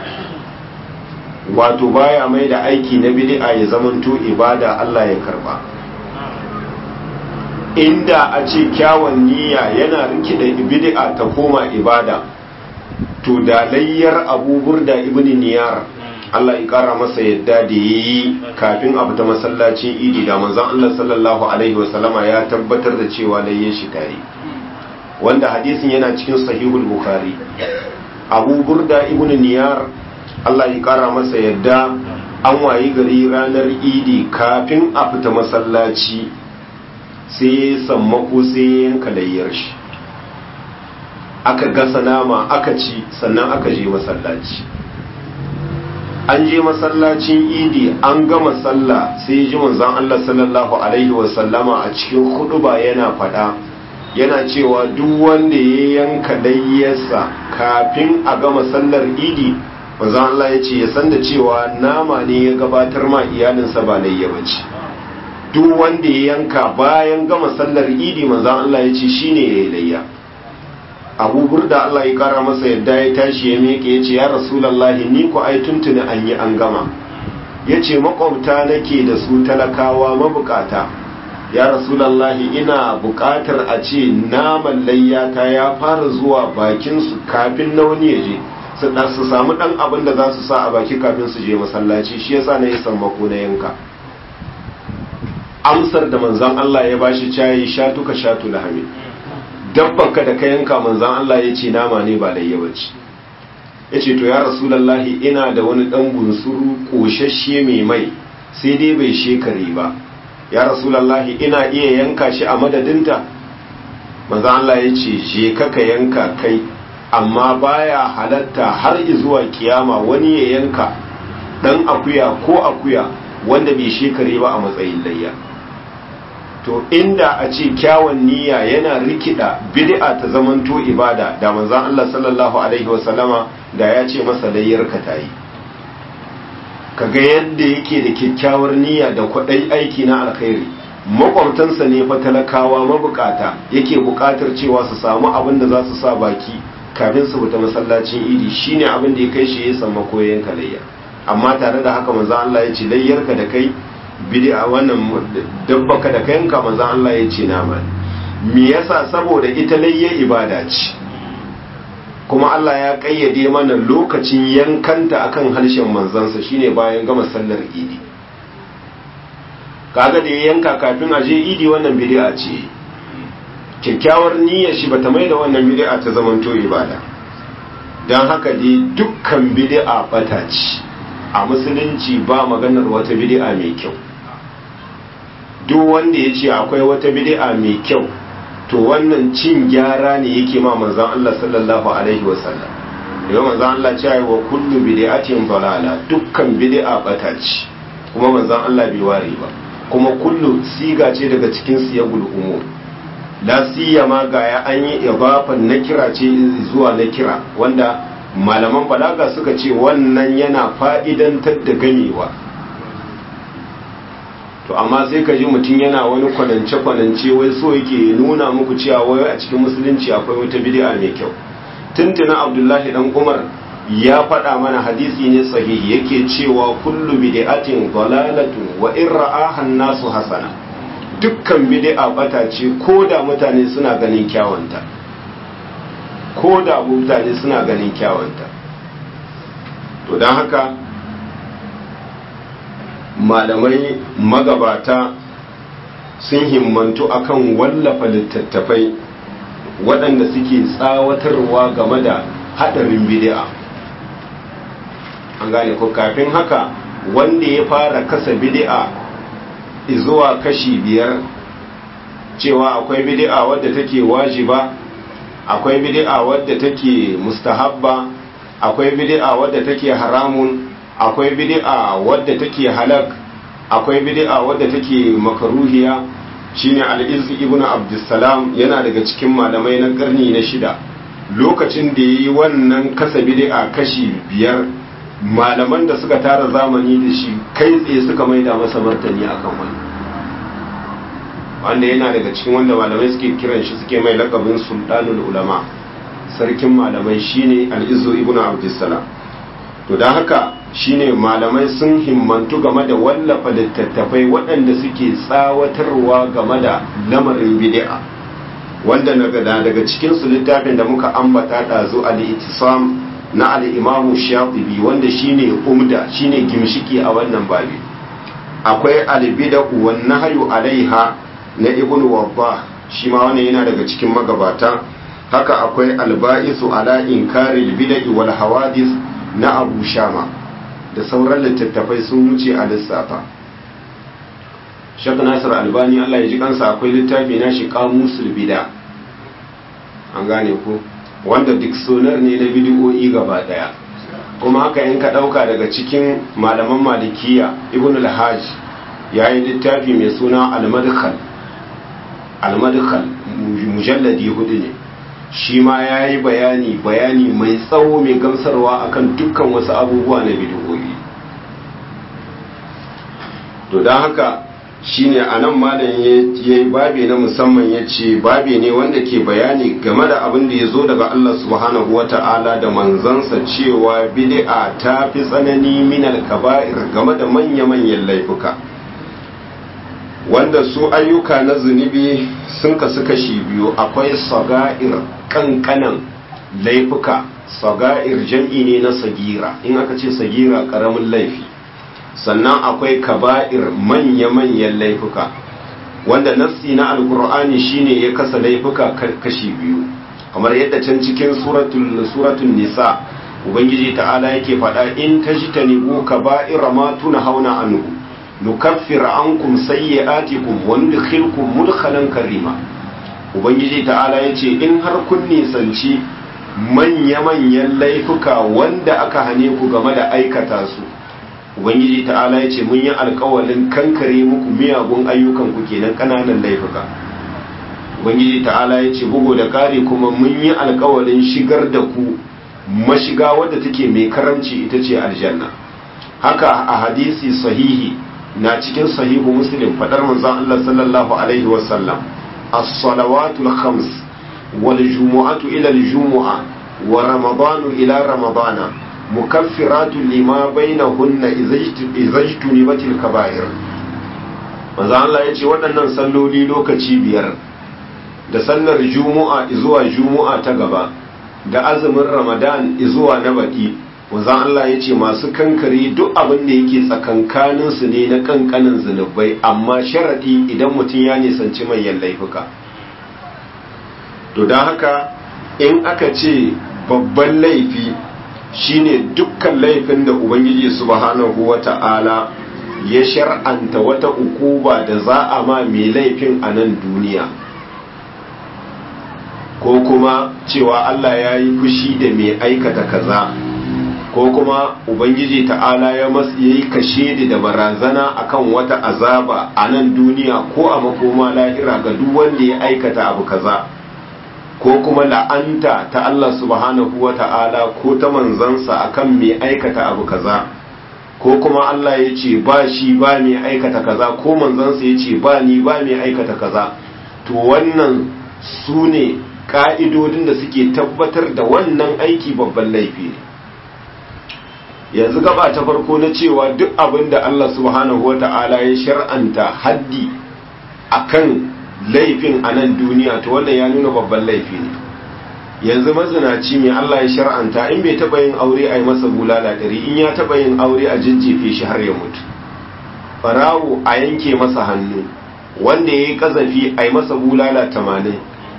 wato baya mai da aiki na bid'a ya zamanto ibada Allah ya karba inda a ce kyawun niyya yana rikida bid'a ta koma ibada to da layyar abubur da ibn niyar Allah ya kara masa yadda da yayi kafin a fita masallacin idi da manzon Allah sallallahu alaihi wasallama ya tabbatar da cewa layyan shi tare wanda hadisin yana cikin sahihul bukhari abu burda ibn niyar Allah ya kara masa yadda an wayi gari ranar idi kafin a fita masallaci sai ya sammako sai ya yanka layyar shi aka gasa nama aka ci sannan aka je masallaci an je masallacin idi an gama sallah sai ji manzon Allah sallallahu alaihi wasallama a cikin huduba yana fada yana cewa duk wanda ya yanka layyarsa kafin a gama sallar idi manzon Allah ya ce ya san da cewa nama ne ya gabatar ma iyalinsa ba layya bace duk wanda ya yanka bayan gama sallar idi manzon Allah ya ce shine yayi layya Abu Burda Allah ya kara masa yadda ya tashi ya miƙe ya ce ya Rasulullahi ni ku ai tuntuni an yi an gama ya ce makwabta nake da su talakawa mabukata ya Rasulullahi ina bukatar a ce naman layyata ya fara zuwa bakinsu kafin na wani ya je su samu ɗan abin da za su sa a baki kafin su je masallaci shi yasa na yi sammako na yanka amsar da manzan Allah ya bashi cayi shatu ka shatu lahami dabbanka da ka yanka manzan Allah ya ce nama ne ba layya bace ya ce to ya rasulallahi ina da wani ɗan bunsuru ƙoshashe mai mai sai dai bai shekare ba ya rasulallahi ina iya yanka shi a madadinta manzan Allah ya ce je ka yanka kai amma baya halatta har zuwa kiyama wani ya yanka dan akuya ko akuya wanda bai shekare ba a matsayin layya to inda a ce kyawun niyya yana rikida bid'a ta zamanto ibada da manzon Allah sallallahu alaihi wasallama da ya ce masa layyar ka tayi kaga yadda yake da kyakkyawar niyya da kwadai aiki na alkhairi makwabtansa ne fa talakawa mabukata yake bukatar cewa su samu abin da za su sa baki kafin su fita masallacin idi shine abin da ya kai shi ya samu koyon kalayya amma tare da haka manzo Allah ya ce layyarka da kai bid'a wannan dabbaka da kayanka manzo Allah ya ce nama me yasa saboda ita layya ibada ce kuma Allah ya kayyade mana lokacin yankanta akan harshen manzansa shine bayan gama sallar idi kaga da ya yanka kafin a je idi wannan bid'a ce kyakkyawar niyyar shi bata mai da wannan bid'a ta zamanto ibada don haka dai dukkan bid'a bata ce a musulunci ba maganar wata bid'a mai kyau duk wanda ya ce akwai wata bid'a mai kyau to wannan cin gyara ne yake ma manzon Allah sallallahu alaihi wasallam yau manzon Allah ce wa kullu bid'atin dalala dukkan bid'a bata ce kuma manzon Allah bai ware ba kuma kullu siga ce daga cikin siyagul umur la siyama ga ya an yi idafan na kira ce zuwa na kira wanda malaman balaga suka ce wannan yana fa'idantar da gamewa to amma sai ka ji mutum yana wani kwanance-kwanance wai so yake nuna muku cewa wai a cikin musulunci akwai wata bid'a mai kyau tuntuna abdullahi dan umar ya faɗa mana hadisi ne sahihi yake cewa kullu bid'atin dalalatun wa in ra'aha nasu hasana dukkan bid'a bata ce ko da mutane suna ganin kyawunta ko da mutane suna ganin kyawunta to don haka malamai magabata sun himmantu akan wallafa littattafai waɗanda suke tsawatarwa game da haɗarin bid'a an gane ko kafin haka wanda ya fara kasa bid'a zuwa kashi biyar cewa akwai bid'a wadda take wajiba akwai bid'a wadda take mustahabba akwai bid'a wadda take haramun akwai bid'a wadda take halak akwai bid'a wadda take makaruhiya shine al-izz ibn abdussalam yana daga cikin malamai na karni na shida lokacin da yayi wannan kasa bid'a kashi biyar malaman da suka tara zamani da shi kai tsaye suka maida masa martani akan wani wanda yana daga cikin wanda malamai suke kiran shi suke mai lakabin sultanul ulama sarkin malamai shine al-izzu ibn abdussalam to dan haka shine malamai sun himmantu game da wallafa littattafai waɗanda suke tsawatarwa game da lamarin bid'a wanda daga daga cikin su littafin da muka ambata dazu al-ittisam na al-imamu shatibi wanda shine umda shine gimshiki a wannan babi akwai al-bid'u wan nahyu alaiha na ibn wabba shi ma wannan yana daga cikin magabata haka akwai alba'isu ala inkari bid'i wal hawadis na abu shama da sauran littattafai sun wuce a lissafa shek nasir albani allah ya ji kansa akwai littafi na shi kamusul bida an gane ku wanda dictionary ne na bidiyoyi gaba daya kuma haka in ka dauka daga cikin malaman malikiya ibn al-hajj ya yi littafi mai suna al-madkhal al-madkhal mujalladi hudu ne shi ma ya yi bayani bayani mai tsawo mai gamsarwa akan dukkan wasu abubuwa na bidiyoyi to don haka shine a nan malam ya yi babe na musamman ya ce babe ne wanda ke bayani game da abin da ya zo daga Allah subhanahu wa ta'ala da manzansa cewa bid'a ta fi tsanani minal kaba'ir game da manya-manyan laifuka wanda su ayyuka na zunubi sun kasu kashi biyu akwai saga'ir kankanan laifuka saga'ir jam'i ne na sagira in aka ce sagira karamin laifi sannan akwai kaba'ir manya-manyan laifuka wanda nassi na alkur'ani shine ya kasa laifuka kashi biyu kamar yadda can cikin suratul suratul nisa ubangiji ta'ala yake faɗa in tajtanibu kaba'ira ma hauna anhu nukaffir ankum sayyi'atikum wa nudkhilkum mudkhalan karima ubangiji ta'ala yace in har kun nisanci manya-manyan laifuka wanda aka hane ku game da aikata su ubangiji ta'ala yace mun yi alkawalin kankare muku miyagun ayyukan ku kenan kananan laifuka ubangiji ta'ala yace bugu da kare kuma mun yi alkawalin shigar da ku mashiga wadda take mai karamci ita ce aljanna haka a hadisi sahihi na cikin sahihu muslim fadar manzon Allah sallallahu alaihi wasallam as-salawatul khams wal jumu'atu ila al-jumu'a wa ramadanu ila ramadana mukaffiratu lima bainahunna izajtunibatil kaba'ir manzon Allah yace waɗannan salloli lokaci biyar da sallar jumu'a zuwa jumu'a ta gaba da azumin ramadan zuwa na baɗi wanzan Allah ya ce masu kankare duk abin da yake tsakankaninsu ne na kankanin zunubai amma sharaɗi idan mutum ya nisanci manyan laifuka to don haka in aka ce babban laifi shine dukkan laifin da ubangiji subhanahu wata'ala ya shar'anta wata ukuba da za a ma mai laifin a nan duniya ko kuma cewa Allah ya yi fushi da mai aikata kaza ko kuma ubangiji ta'ala ya yi kashe da barazana akan wata azaba a nan duniya ko a makoma lahira ga duk wanda ya aikata abu kaza ko kuma la'anta ta Allah subhanahu wa ta'ala ko ta manzansa akan mai aikata abu kaza ko kuma Allah ya ce ba shi ba mai aikata kaza ko manzansa ya ce ba ni ba mai aikata kaza to wannan su ne ka'idodin da suke tabbatar da wannan aiki babban laifi ne yanzu gaba ta farko na cewa duk abin da Allah subhanahu wata'ala ya shar'anta haddi akan laifin a nan duniya to wannan ya nuna babban laifi ne yanzu mazinaci mai Allah ya shar'anta in bai taba yin aure a yi masa bulala ɗari in ya taba yin aure a jijjefe shi har ya mutu farawo a yanke masa hannu wanda ya yi kazafi a yi masa bulala tamanin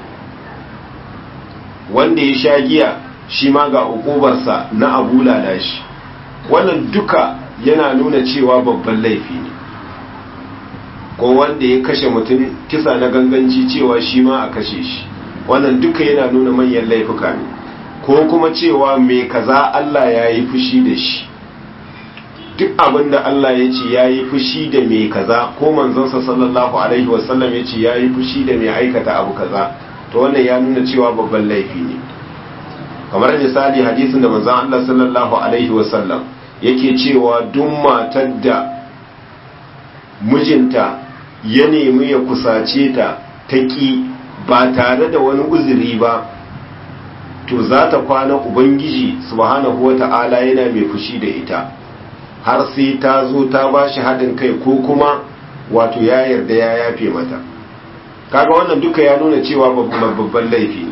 wanda ya sha giya shi ma ga ukubarsa na abulala shi wannan duka yana nuna cewa babban laifi ne ko wanda ya kashe mutum kisa na ganganci cewa shi ma a kashe shi wannan duka yana nuna manyan laifuka ne ko kuma cewa mai kaza Allah ya yi fushi da shi duk abin da Allah ya ce ya yi fushi da mai kaza ko manzonsa sallallahu alaihi wasallam ya ce ya yi fushi da mai aikata abu kaza to wannan ya nuna cewa babban laifi ne kamar misali hadisin da manzon Allah sallallahu alaihi wasallam yake cewa duk matar da mijinta ya nemi ya kusace ta ta ƙi ba tare da wani uzuri ba to za ta kwana ubangiji subhanahu wata'ala yana mai fushi da ita har sai ta zo ta ba shi haɗin kai ko kuma wato ya yarda ya yafe mata kaga wannan duka ya nuna cewa babban laifi ne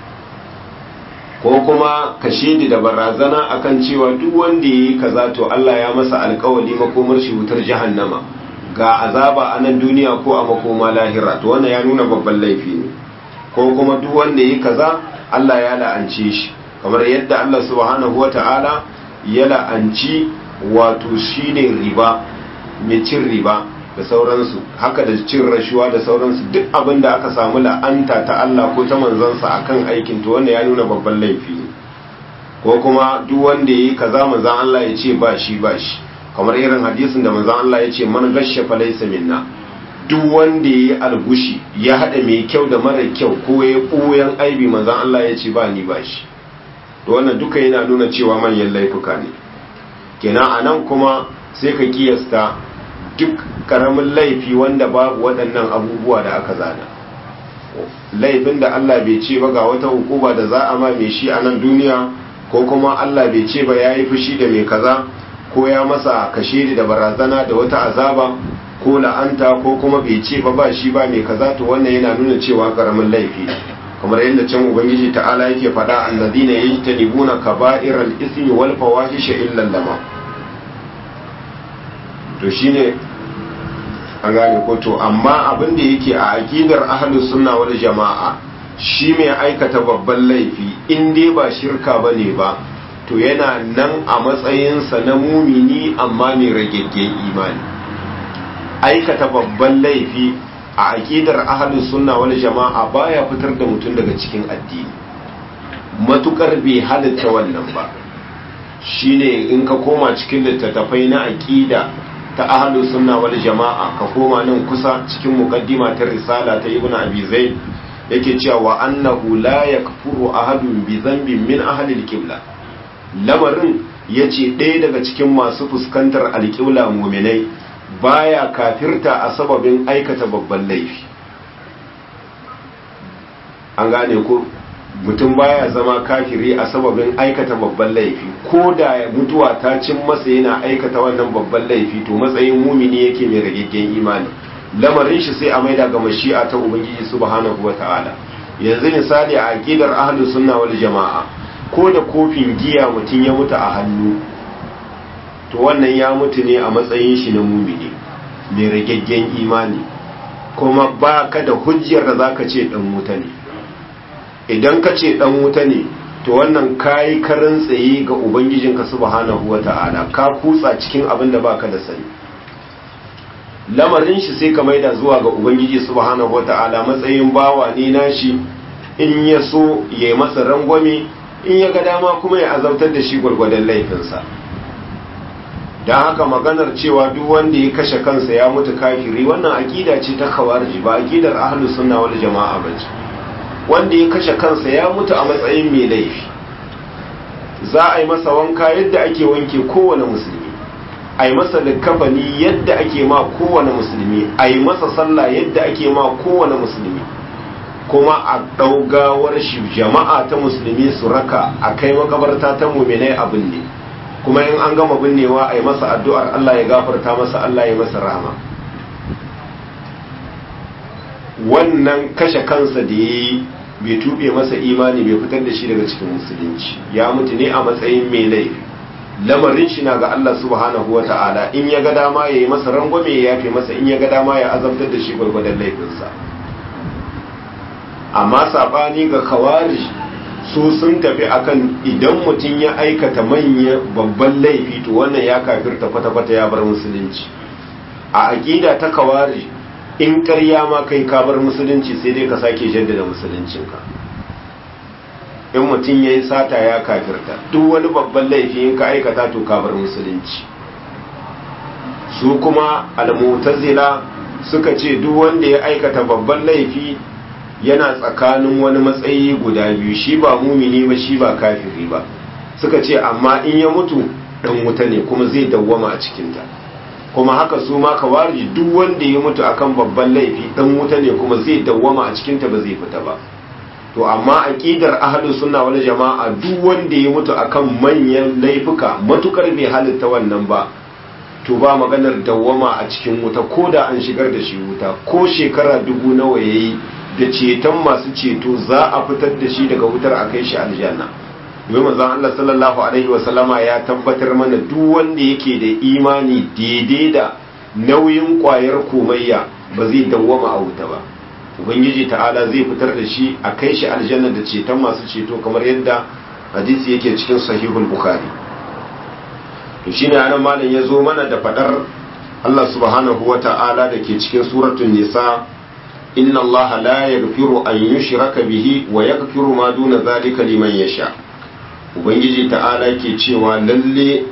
ko kuma ka shedi da barazana akan cewa duk wanda ya yi kaza to Allah ya masa alkawali makomar shi wutar jahannama ga azaba a nan duniya ko a makoma lahira to wannan ya nuna babban laifi ne ko kuma duk wanda ya yi kaza Allah ya la'ance shi kamar yadda Allah subhanahu wata'ala ya la'anci wato shine riba mai cin riba da sauransu haka da cin rashuwa da sauransu duk abin da aka samu la'anta ta Allah ko ta manzansa akan aikin to wanda ya nuna babban laifi ne ko kuma duk wanda yayi kaza manzan Allah ya ce ba shi ba shi kamar irin hadisin da manzan Allah ya ce man gashsha fa laysa minna duk wanda yayi algushi ya hada mai kyau da mara kyau ko ya koyan aibi manzan Allah ya ce ba ni ba shi to wannan duka yana nuna cewa manyan laifuka ne kenan anan kuma sai ka kiyasta duk karamin laifi wanda babu waɗannan abubuwa da aka zana laifin da Allah bai ce ba ga wata hukuma da za a ma mai shi a nan duniya ko kuma Allah bai ce ba ya yi fushi da mai kaza ko ya masa kashe da barazana da wata azaba ko la'anta ko kuma bai ce ba ba shi ba mai kaza to wannan yana nuna cewa karamin laifi kamar yadda can ubangiji ta'ala yake faɗa alladina yajtanibuna kaba'iral ismi wal fawahisha illa lama to shine an gane ko to amma abin da yake a aqidar ahlus sunna wal jama'a shi mai aikata babban laifi in dai ba shirka bane ba to yana nan a matsayinsa na mumini amma mai rageggen imani aikata babban laifi a aqidar ahlus sunna wal jama'a baya fitar da mutum daga cikin addini matukar bai halitta wannan ba shine in ka koma cikin littattafai na aqida ta ahlus sunna wal jama'a ka koma nan kusa cikin muqaddima ta risala ta ibnu abi zaid yake cewa wa annahu la yakfuru ahadun bi dhanbin min ahli al-qibla lamarin yace ɗaya daga cikin masu fuskantar alƙibla mu'minai baya kafirta a sababin aikata babban laifi an gane ko mutum baya zama kafiri a sababin aikata babban laifi ko da mutuwa ta cin masa yana aikata wannan babban laifi to matsayin mumini yake mai ragaggen imani lamarin shi sai a maida ga mashi'a ta ubangiji subhanahu wata'ala yanzu misali a aqidar ahlus sunna wal jama'a ko da kofin giya mutum ya mutu a hannu to wannan ya mutu ne a matsayin shi na mumini mai ragaggen imani kuma ba ka da hujjar da zaka ce dan wuta ne idan ka ce dan wuta ne to wannan kayi karin tsaye ga ubangijinka subhanahu wata'ala ka kutsa cikin abin da baka da sani lamarin shi sai ka maida zuwa ga ubangiji subhanahu wata'ala matsayin bawa ne nashi in ya so ya yi masa rangwame in ya ga dama kuma ya azabtar da shi gwargwadon laifinsa don haka maganar cewa duk wanda ya kashe kansa ya mutu kafiri wannan akida ce ta kawarji ba akidar ahlus sunna wal jama'a bace wanda ya kashe kansa ya mutu a matsayin mai laifi za a yi masa wanka yadda ake wanke kowane musulmi a yi masa likafani yadda ake ma kowane musulmi a yi masa sallah yadda ake ma kowane musulmi kuma a ɗaugawar shi jama'a ta musulmi su raka a kai makabarta ta muminai abin ne kuma in an gama binnewa a yi masa addu'ar Allah ya gafarta masa Allah ya masa rahama wannan kashe kansa da ya yi bai tuɓe masa imani bai fitar da shi daga cikin musulunci ya mutu ne a matsayin mai laifi lamarin shi na ga Allah subhanahu wa ta'ala in ya ga dama ya yi masa rangwame ya yafe masa in ya ga dama ya azabtar da shi gwargwadon laifinsa amma saɓani ga kawari su sun tafi akan idan mutum ya aikata manya babban laifi to wannan ya kafirta kwata-kwata ya bar musulunci a aƙida ta kawari in ƙarya ma kai ka bar musulunci sai dai ka sake jaddada musuluncinka in mutum ya yi sata ya kafirta duk wani babban laifi in ka aikata to ka bar musulunci su kuma almutazila suka ce duk wanda ya aikata babban laifi yana tsakanin wani matsayi guda biyu shi ba mumini ba shi ba kafiri ba suka ce amma in ya mutu dan wuta ne kuma zai dawwama a cikinta kuma haka su ma kawarji duk wanda ya mutu akan babban laifi dan wuta ne kuma zai dawwama a cikinta ba zai fita ba to amma aqidar ahlus sunna wal jama'a duk wanda ya mutu akan manyan laifuka matukar bai halitta wannan ba to ba maganar dawwama a cikin wuta ko da an shigar da shi wuta ko shekara dubu nawa yayi da ceton masu ceto za a fitar da shi daga wutar a kai shi aljanna domin manzon Allah sallallahu alaihi wasallama ya tabbatar mana duk wanda yake da imani daidai da nauyin kwayar komayya ba zai dawwama a wuta ba ubangiji ta'ala zai fitar da shi a kai shi aljanna da ceton masu ceto kamar yadda hadisi yake cikin sahihul bukhari to shine anan malam ya zo mana da fadar Allah subhanahu wa ta'ala da ke cikin suratul nisa inna Allah la yaghfiru an yushraka bihi wa yaghfiru ma duna zalika liman yasha ubangiji ta'ala ke cewa lalle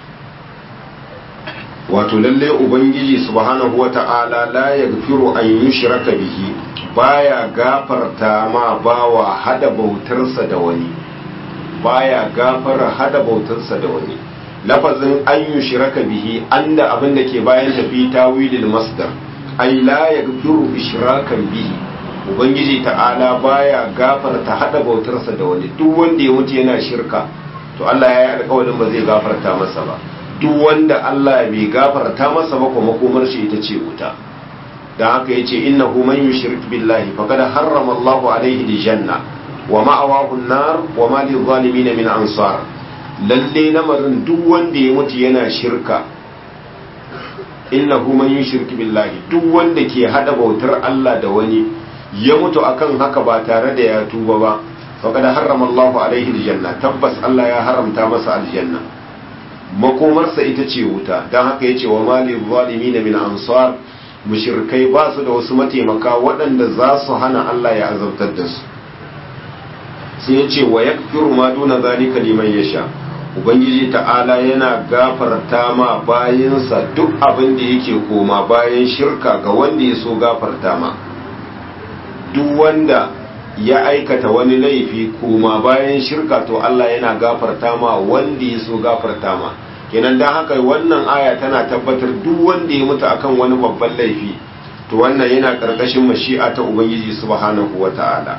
wato lalle ubangiji subhanahu wa ta'ala la yaghfiru an yushraka bihi baya gafarta ma bawa hada bautarsa da wani baya gafara hada bautarsa da wani lafazin an yi shiraka bihi an da abin da ke bayan tafi tawilil masdar ai la yaghfiru ishrakan bihi ubangiji ta'ala baya gafarta hada bautarsa da wani duk wanda ya mutu yana shirka to Allah ya yi alƙawarin ba zai gafarta masa ba duk wanda Allah bai gafarta masa ba kuma makomar shi ita ce wuta dan haka yace innahu man yushrik billahi faqad harrama Allahu alaihi aljanna wa ma'awahu an-nar wa ma lil-zalimin min ansar lalle lamarin duk wanda ya mutu yana shirka innahu man yushrik billahi duk wanda ke hada bautar Allah da wani ya mutu akan haka ba tare da ya tuba ba faqad harrama Allahu alaihi aljanna tabbas Allah ya haramta masa aljanna makomarsa ita ce wuta dan haka yace wa malil zalimin min ansar mushrikai ba su da wasu mataimaka waɗanda za su hana Allah ya azabtar da su sai ya ce wa yakfiru ma duna zalika liman yasha ubangiji ta'ala yana gafarta ma bayansa duk abin da yake koma bayan shirka ga wanda ya so gafarta ma duk wanda ya aikata wani laifi koma bayan shirka to Allah yana gafarta ma wanda ya so gafarta ma kenan dan haka wannan aya tana tabbatar duk wanda ya mutu akan wani babban laifi to wannan yana karkashin mashi'a ta ubangiji subhanahu wata'ala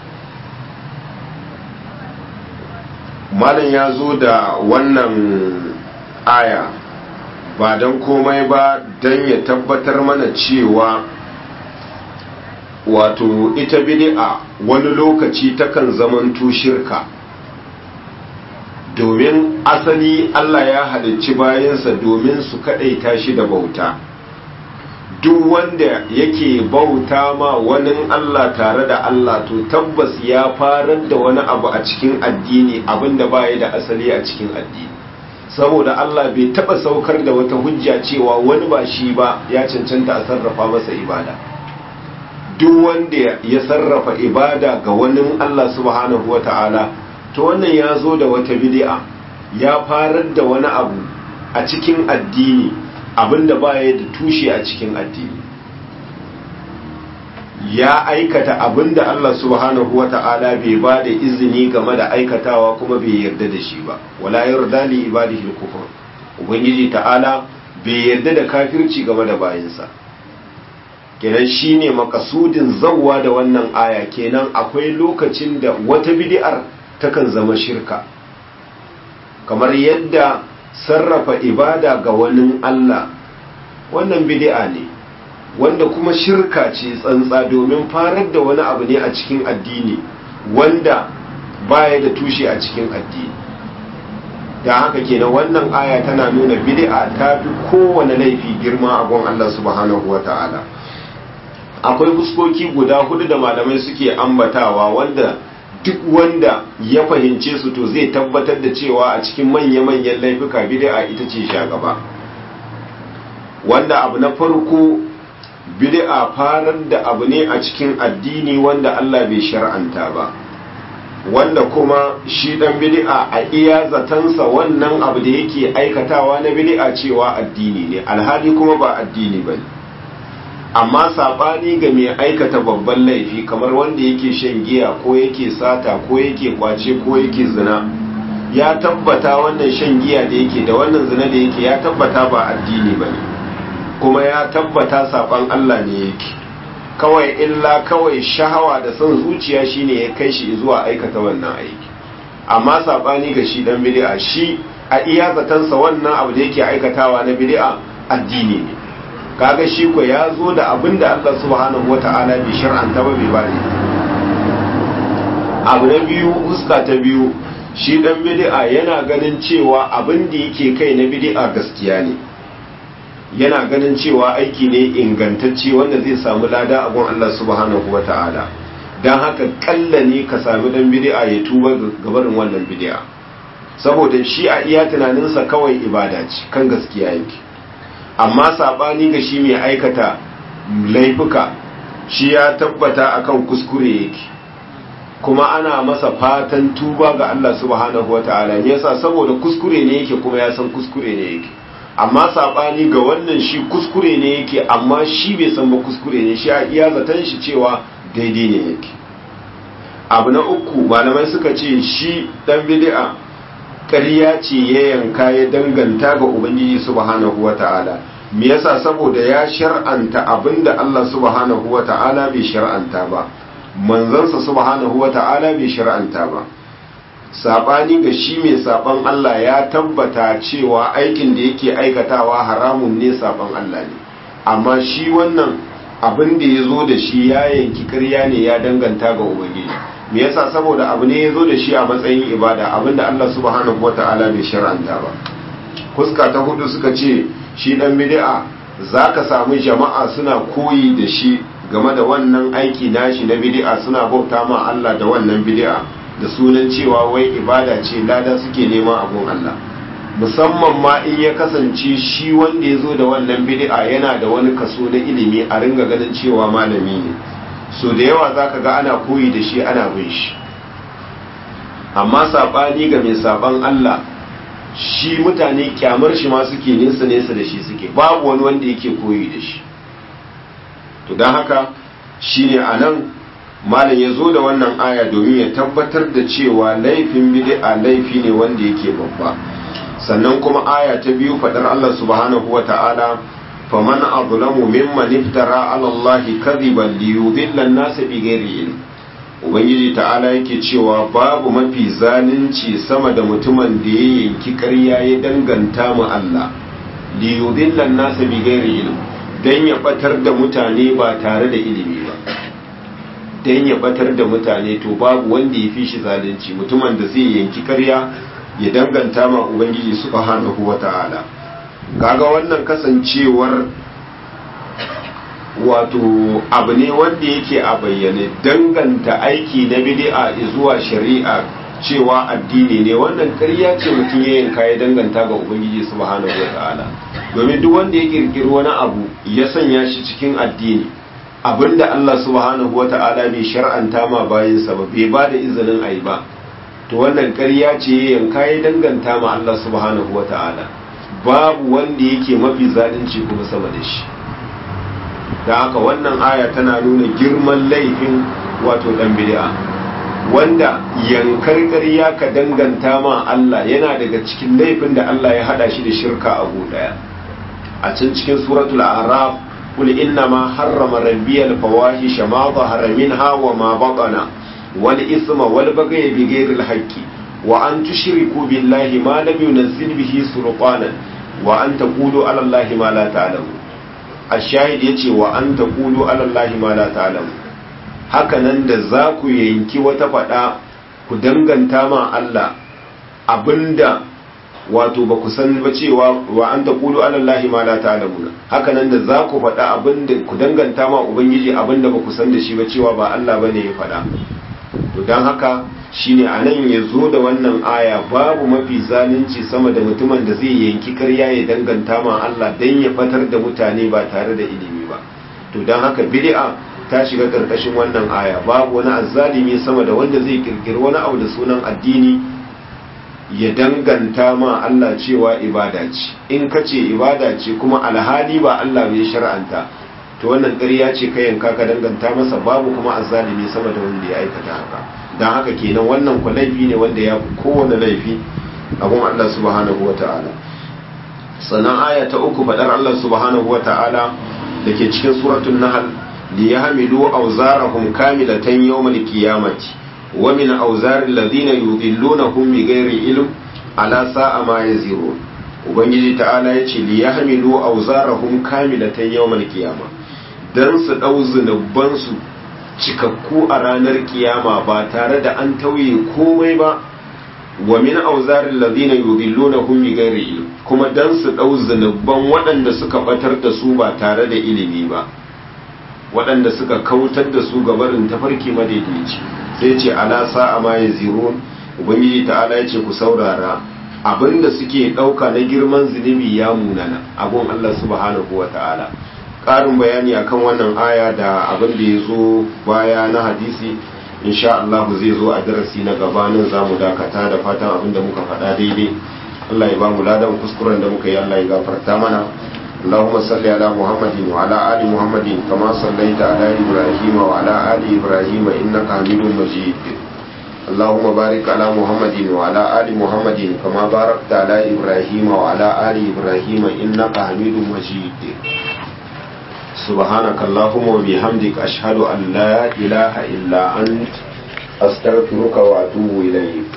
malam ya zo da wannan aya ba don komai ba don ya tabbatar mana cewa wato ita bid'a wani lokaci takan zamanto shirka domin asali Allah ya halicci bayansa domin su kaɗaita shi da bauta duk wanda yake bauta ma wani Allah tare da Allah to tabbas ya farar da wani abu a cikin addini abinda baya da asali a cikin addini saboda Allah bai taba saukar da wata hujja cewa wani ba shi ba ya cancanta a sarrafa masa ibada duk wanda ya sarrafa ibada ga wani Allah subhanahu wata'ala to wannan ya zo da wata bid'a ya farar da wani abu a cikin addini abinda baya da tushe a cikin addini ya aikata abinda Allah subhanahu wata'ala bai ba da izini game da aikatawa kuma bai yarda da shi ba wala yarda li ibadihi al-kufr ubangiji ta'ala bai yarda da kafirci game da bayinsa kenan shine makasudin zawwa da wannan aya kenan akwai lokacin da wata bid'ar takan zama shirka kamar yadda sarrafa ibada ga wani Allah wannan bid'a ne wanda kuma shirka ce tsantsa domin farar da wani abu ne a cikin addini wanda baya da tushe a cikin addini da haka kenan wannan aya tana nuna bid'a ta fi kowane laifi girma a gon Allah subhanahu wata'ala akwai fuskoki guda hudu da malamai suke ambatawa wanda duk wanda ya fahimce su to zai tabbatar da cewa a cikin manya-manyan laifuka bid'a ita ce shagaba wanda abu na farko bid'a farar da abu ne a cikin addini wanda Allah bai shar'anta ba wanda kuma shi dan bid'a a iya zatansa wannan abu da yake aikatawa na bid'a cewa addini ne alhali kuma ba addini bane amma sabani ga mai aikata babban laifi kamar wanda yake shan giya ko yake sata ko yake kwace ko yake zina ya tabbata wannan shan giya da yake da wannan zina da yake ya tabbata ba addini bane kuma ya tabbata saban Allah ne yake kawai illa kawai shahawa da son zuciya shine ya kai shi zuwa aikata wannan aiki amma sabani ga shi dan bid'a shi a iya zatansa wannan abu da yake aikatawa na bid'a addini ne kaga shi ko ya zo da abin da Allah subhanahu wata'ala bai shar'anta ba bai bari abu na biyu huska ta biyu shi dan bid'a yana ganin cewa abin da yake kai na bid'a gaskiya ne yana ganin cewa aiki ne ingantacce wanda zai samu lada a gun Allah subhanahu wa ta'ala don haka kalla ne ka sami dan bid'a ya tuba gabarin wannan bid'a saboda shi a iya tunaninsa kawai ibada ce kan gaskiya yake amma sabani ga shi mai aikata laifuka shi ya tabbata akan kuskure yake kuma ana masa fatan tuba ga Allah subhanahu wa ta'ala yasa saboda kuskure ne yake kuma ya san kuskure ne yake amma sabani ga wannan shi kuskure ne yake amma shi bai san ba kuskure ne shi a iya zaton shi cewa daidai ne yake abu na uku malamai suka ce shi dan bid'a ƙarya ce ya yanka ya danganta ga ubangiji subhanahu wata'ala me yasa saboda ya shar'anta abinda Allah subhanahu wata'ala bai shar'anta ba manzansa subhanahu wata'ala bai shar'anta ba sabani ga shi mai saban Allah ya tabbata cewa aikin da yake aikatawa haramun ne saban Allah ne amma shi wannan abin da ya zo da shi ya yanki karya ne ya danganta ga ubangiji me yasa saboda abu ne ya zo da shi a matsayin ibada abinda Allah subhanahu wata'ala bai shar'anta ba fuska ta hudu suka ce shi dan bid'a zaka samu jama'a suna koyi da shi game da wannan aiki nashi na bid'a suna bauta ma Allah da wannan bid'a da sunan cewa wai ibada ce lada suke nema abun Allah musamman ma in ya kasance shi wanda ya zo da wannan bid'a yana da wani kaso na ilimi a ringa ganin cewa malami ne so da yawa zaka ga ana koyi da shi ana bin shi amma sabani ga mai saban Allah shi mutane kyamar shi ma suke nesa nesa da shi suke babu wani wanda yake koyi da shi to don haka shine anan malam ya zo da wannan aya domin ya tabbatar da cewa laifin bid'a laifi ne wanda yake babba sannan kuma aya ta biyu fadar Allah subhanahu wa ta'ala faman azlamu mimman iftara ala Allah kadhiban li yudilla an-nas bighairi ilm ubangiji ta'ala yake cewa babu mafi zalunci sama da mutumin da ya yanki ƙarya ya danganta mu Allah li yudilla an-nas bighairi ilm dan ya batar da mutane ba tare da ilimi ba dan ya batar da mutane to babu wanda ya fi shi zalunci mutumin da zai yanki ƙarya ya danganta ma ubangiji subhanahu wata'ala kaga wannan kasancewar wato abu ne wanda yake a bayyane danganta aiki na bid'a zuwa shari'a cewa addini ne wannan ƙarya ce mutum ya yanka ya danganta ga ubangiji subhanahu wata'ala domin duk wanda ya kirkiri wani abu ya sanya shi cikin addini abinda Allah subhanahu wata'ala bai shar'anta ma bayinsa ba bai ba da izinin ayi ba to wannan ƙarya ce yanka ya danganta ma Allah subhanahu wa ta'ala babu wanda yake mafi zalunci kuma sama da shi da haka wannan aya tana nuna girman laifin wato dan bid'a wanda yankar ƙarya ka danganta ma Allah yana daga cikin laifin da Allah ya hada shi da shirka a daya a can cikin suratul a'raf قل إنما حرم ربي الفواحش ما ظهر منها وما بطن والإثم والبغي بغير الحق وأن تشركوا بالله ما لم ينزل به سلطانا وأن تقولوا على الله ما لا تعلمون الشاهد يتي وأن تقولوا على الله ما لا تعلمون hakanan da za ku yanki wata faɗa ku danganta ma Allah abinda wato ba ku san ba cewa wa an ta kulu alallahi ma la ta'lamuna hakanan da za ku faɗa abinda ku danganta ma ubangiji abinda ba ku san da shi ba cewa ba Allah bane ya faɗa to don haka shine a nan ya zo da wannan aya babu mafi zalunci sama da mutumin da zai yanki karya ya danganta ma Allah don ya batar da mutane ba tare da ilimi ba to don haka bid'a ta shiga karkashin wannan aya babu wani azzalimi sama da wanda zai kirkiri wani abu da sunan addini ya danganta ma Allah cewa ibada ce in ka ce ibada ce kuma alhali ba Allah bai shar'anta to wannan ƙarya ce ka yanka ka danganta masa babu kuma azzalimi sama da wanda ya aikata haka don haka kenan wannan ku laifi ne wanda ya fi kowane laifi abun Allah subhanahu wa ta'ala sannan aya ta uku faɗar Allah subhanahu wa ta'ala da ke cikin suratun nahal li yahmilu awzarahum kamilatan yawmal qiyamati wa min awzaril ladina yudillunahum bighairi ilm ala sa'a ma yazirun ubangiji ta'ala yace li yahmilu awzarahum kamilatan yawmal qiyamah dan su dau zunuban su cikakku a ranar kiyama ba tare da an tauye komai ba wa min auzarin ladina yudillunahum bighairi ilm kuma dan su dau zunuban waɗanda suka batar da su ba tare da ilimi ba waɗanda suka kautar da su gabarin tafarki madaidaici sai ce ala sa'a ma yazirun ubangiji ta'ala yace ku saurara abinda suke ɗauka na girman zunubi ya munana abun Allah subhanahu wa ta'ala ƙarin bayani akan wannan aya da abin da ya zo baya na hadisi insha Allah zai zo a darasi na gabanin za mu dakata da fatan abin da muka faɗa daidai Allah ya ba mu ladan kuskuren da muka yi Allah ya gafarta mana اللهم صل على محمد وعلى آل محمد كما صليت على إبراهيم وعلى آل إبراهيم إنك حميد مجيد اللهم بارك على محمد وعلى آل محمد كما باركت على إبراهيم وعلى آل إبراهيم إنك حميد مجيد سبحانك اللهم وبحمدك أشهد أن لا إله إلا أنت أستغفرك وأتوب إليك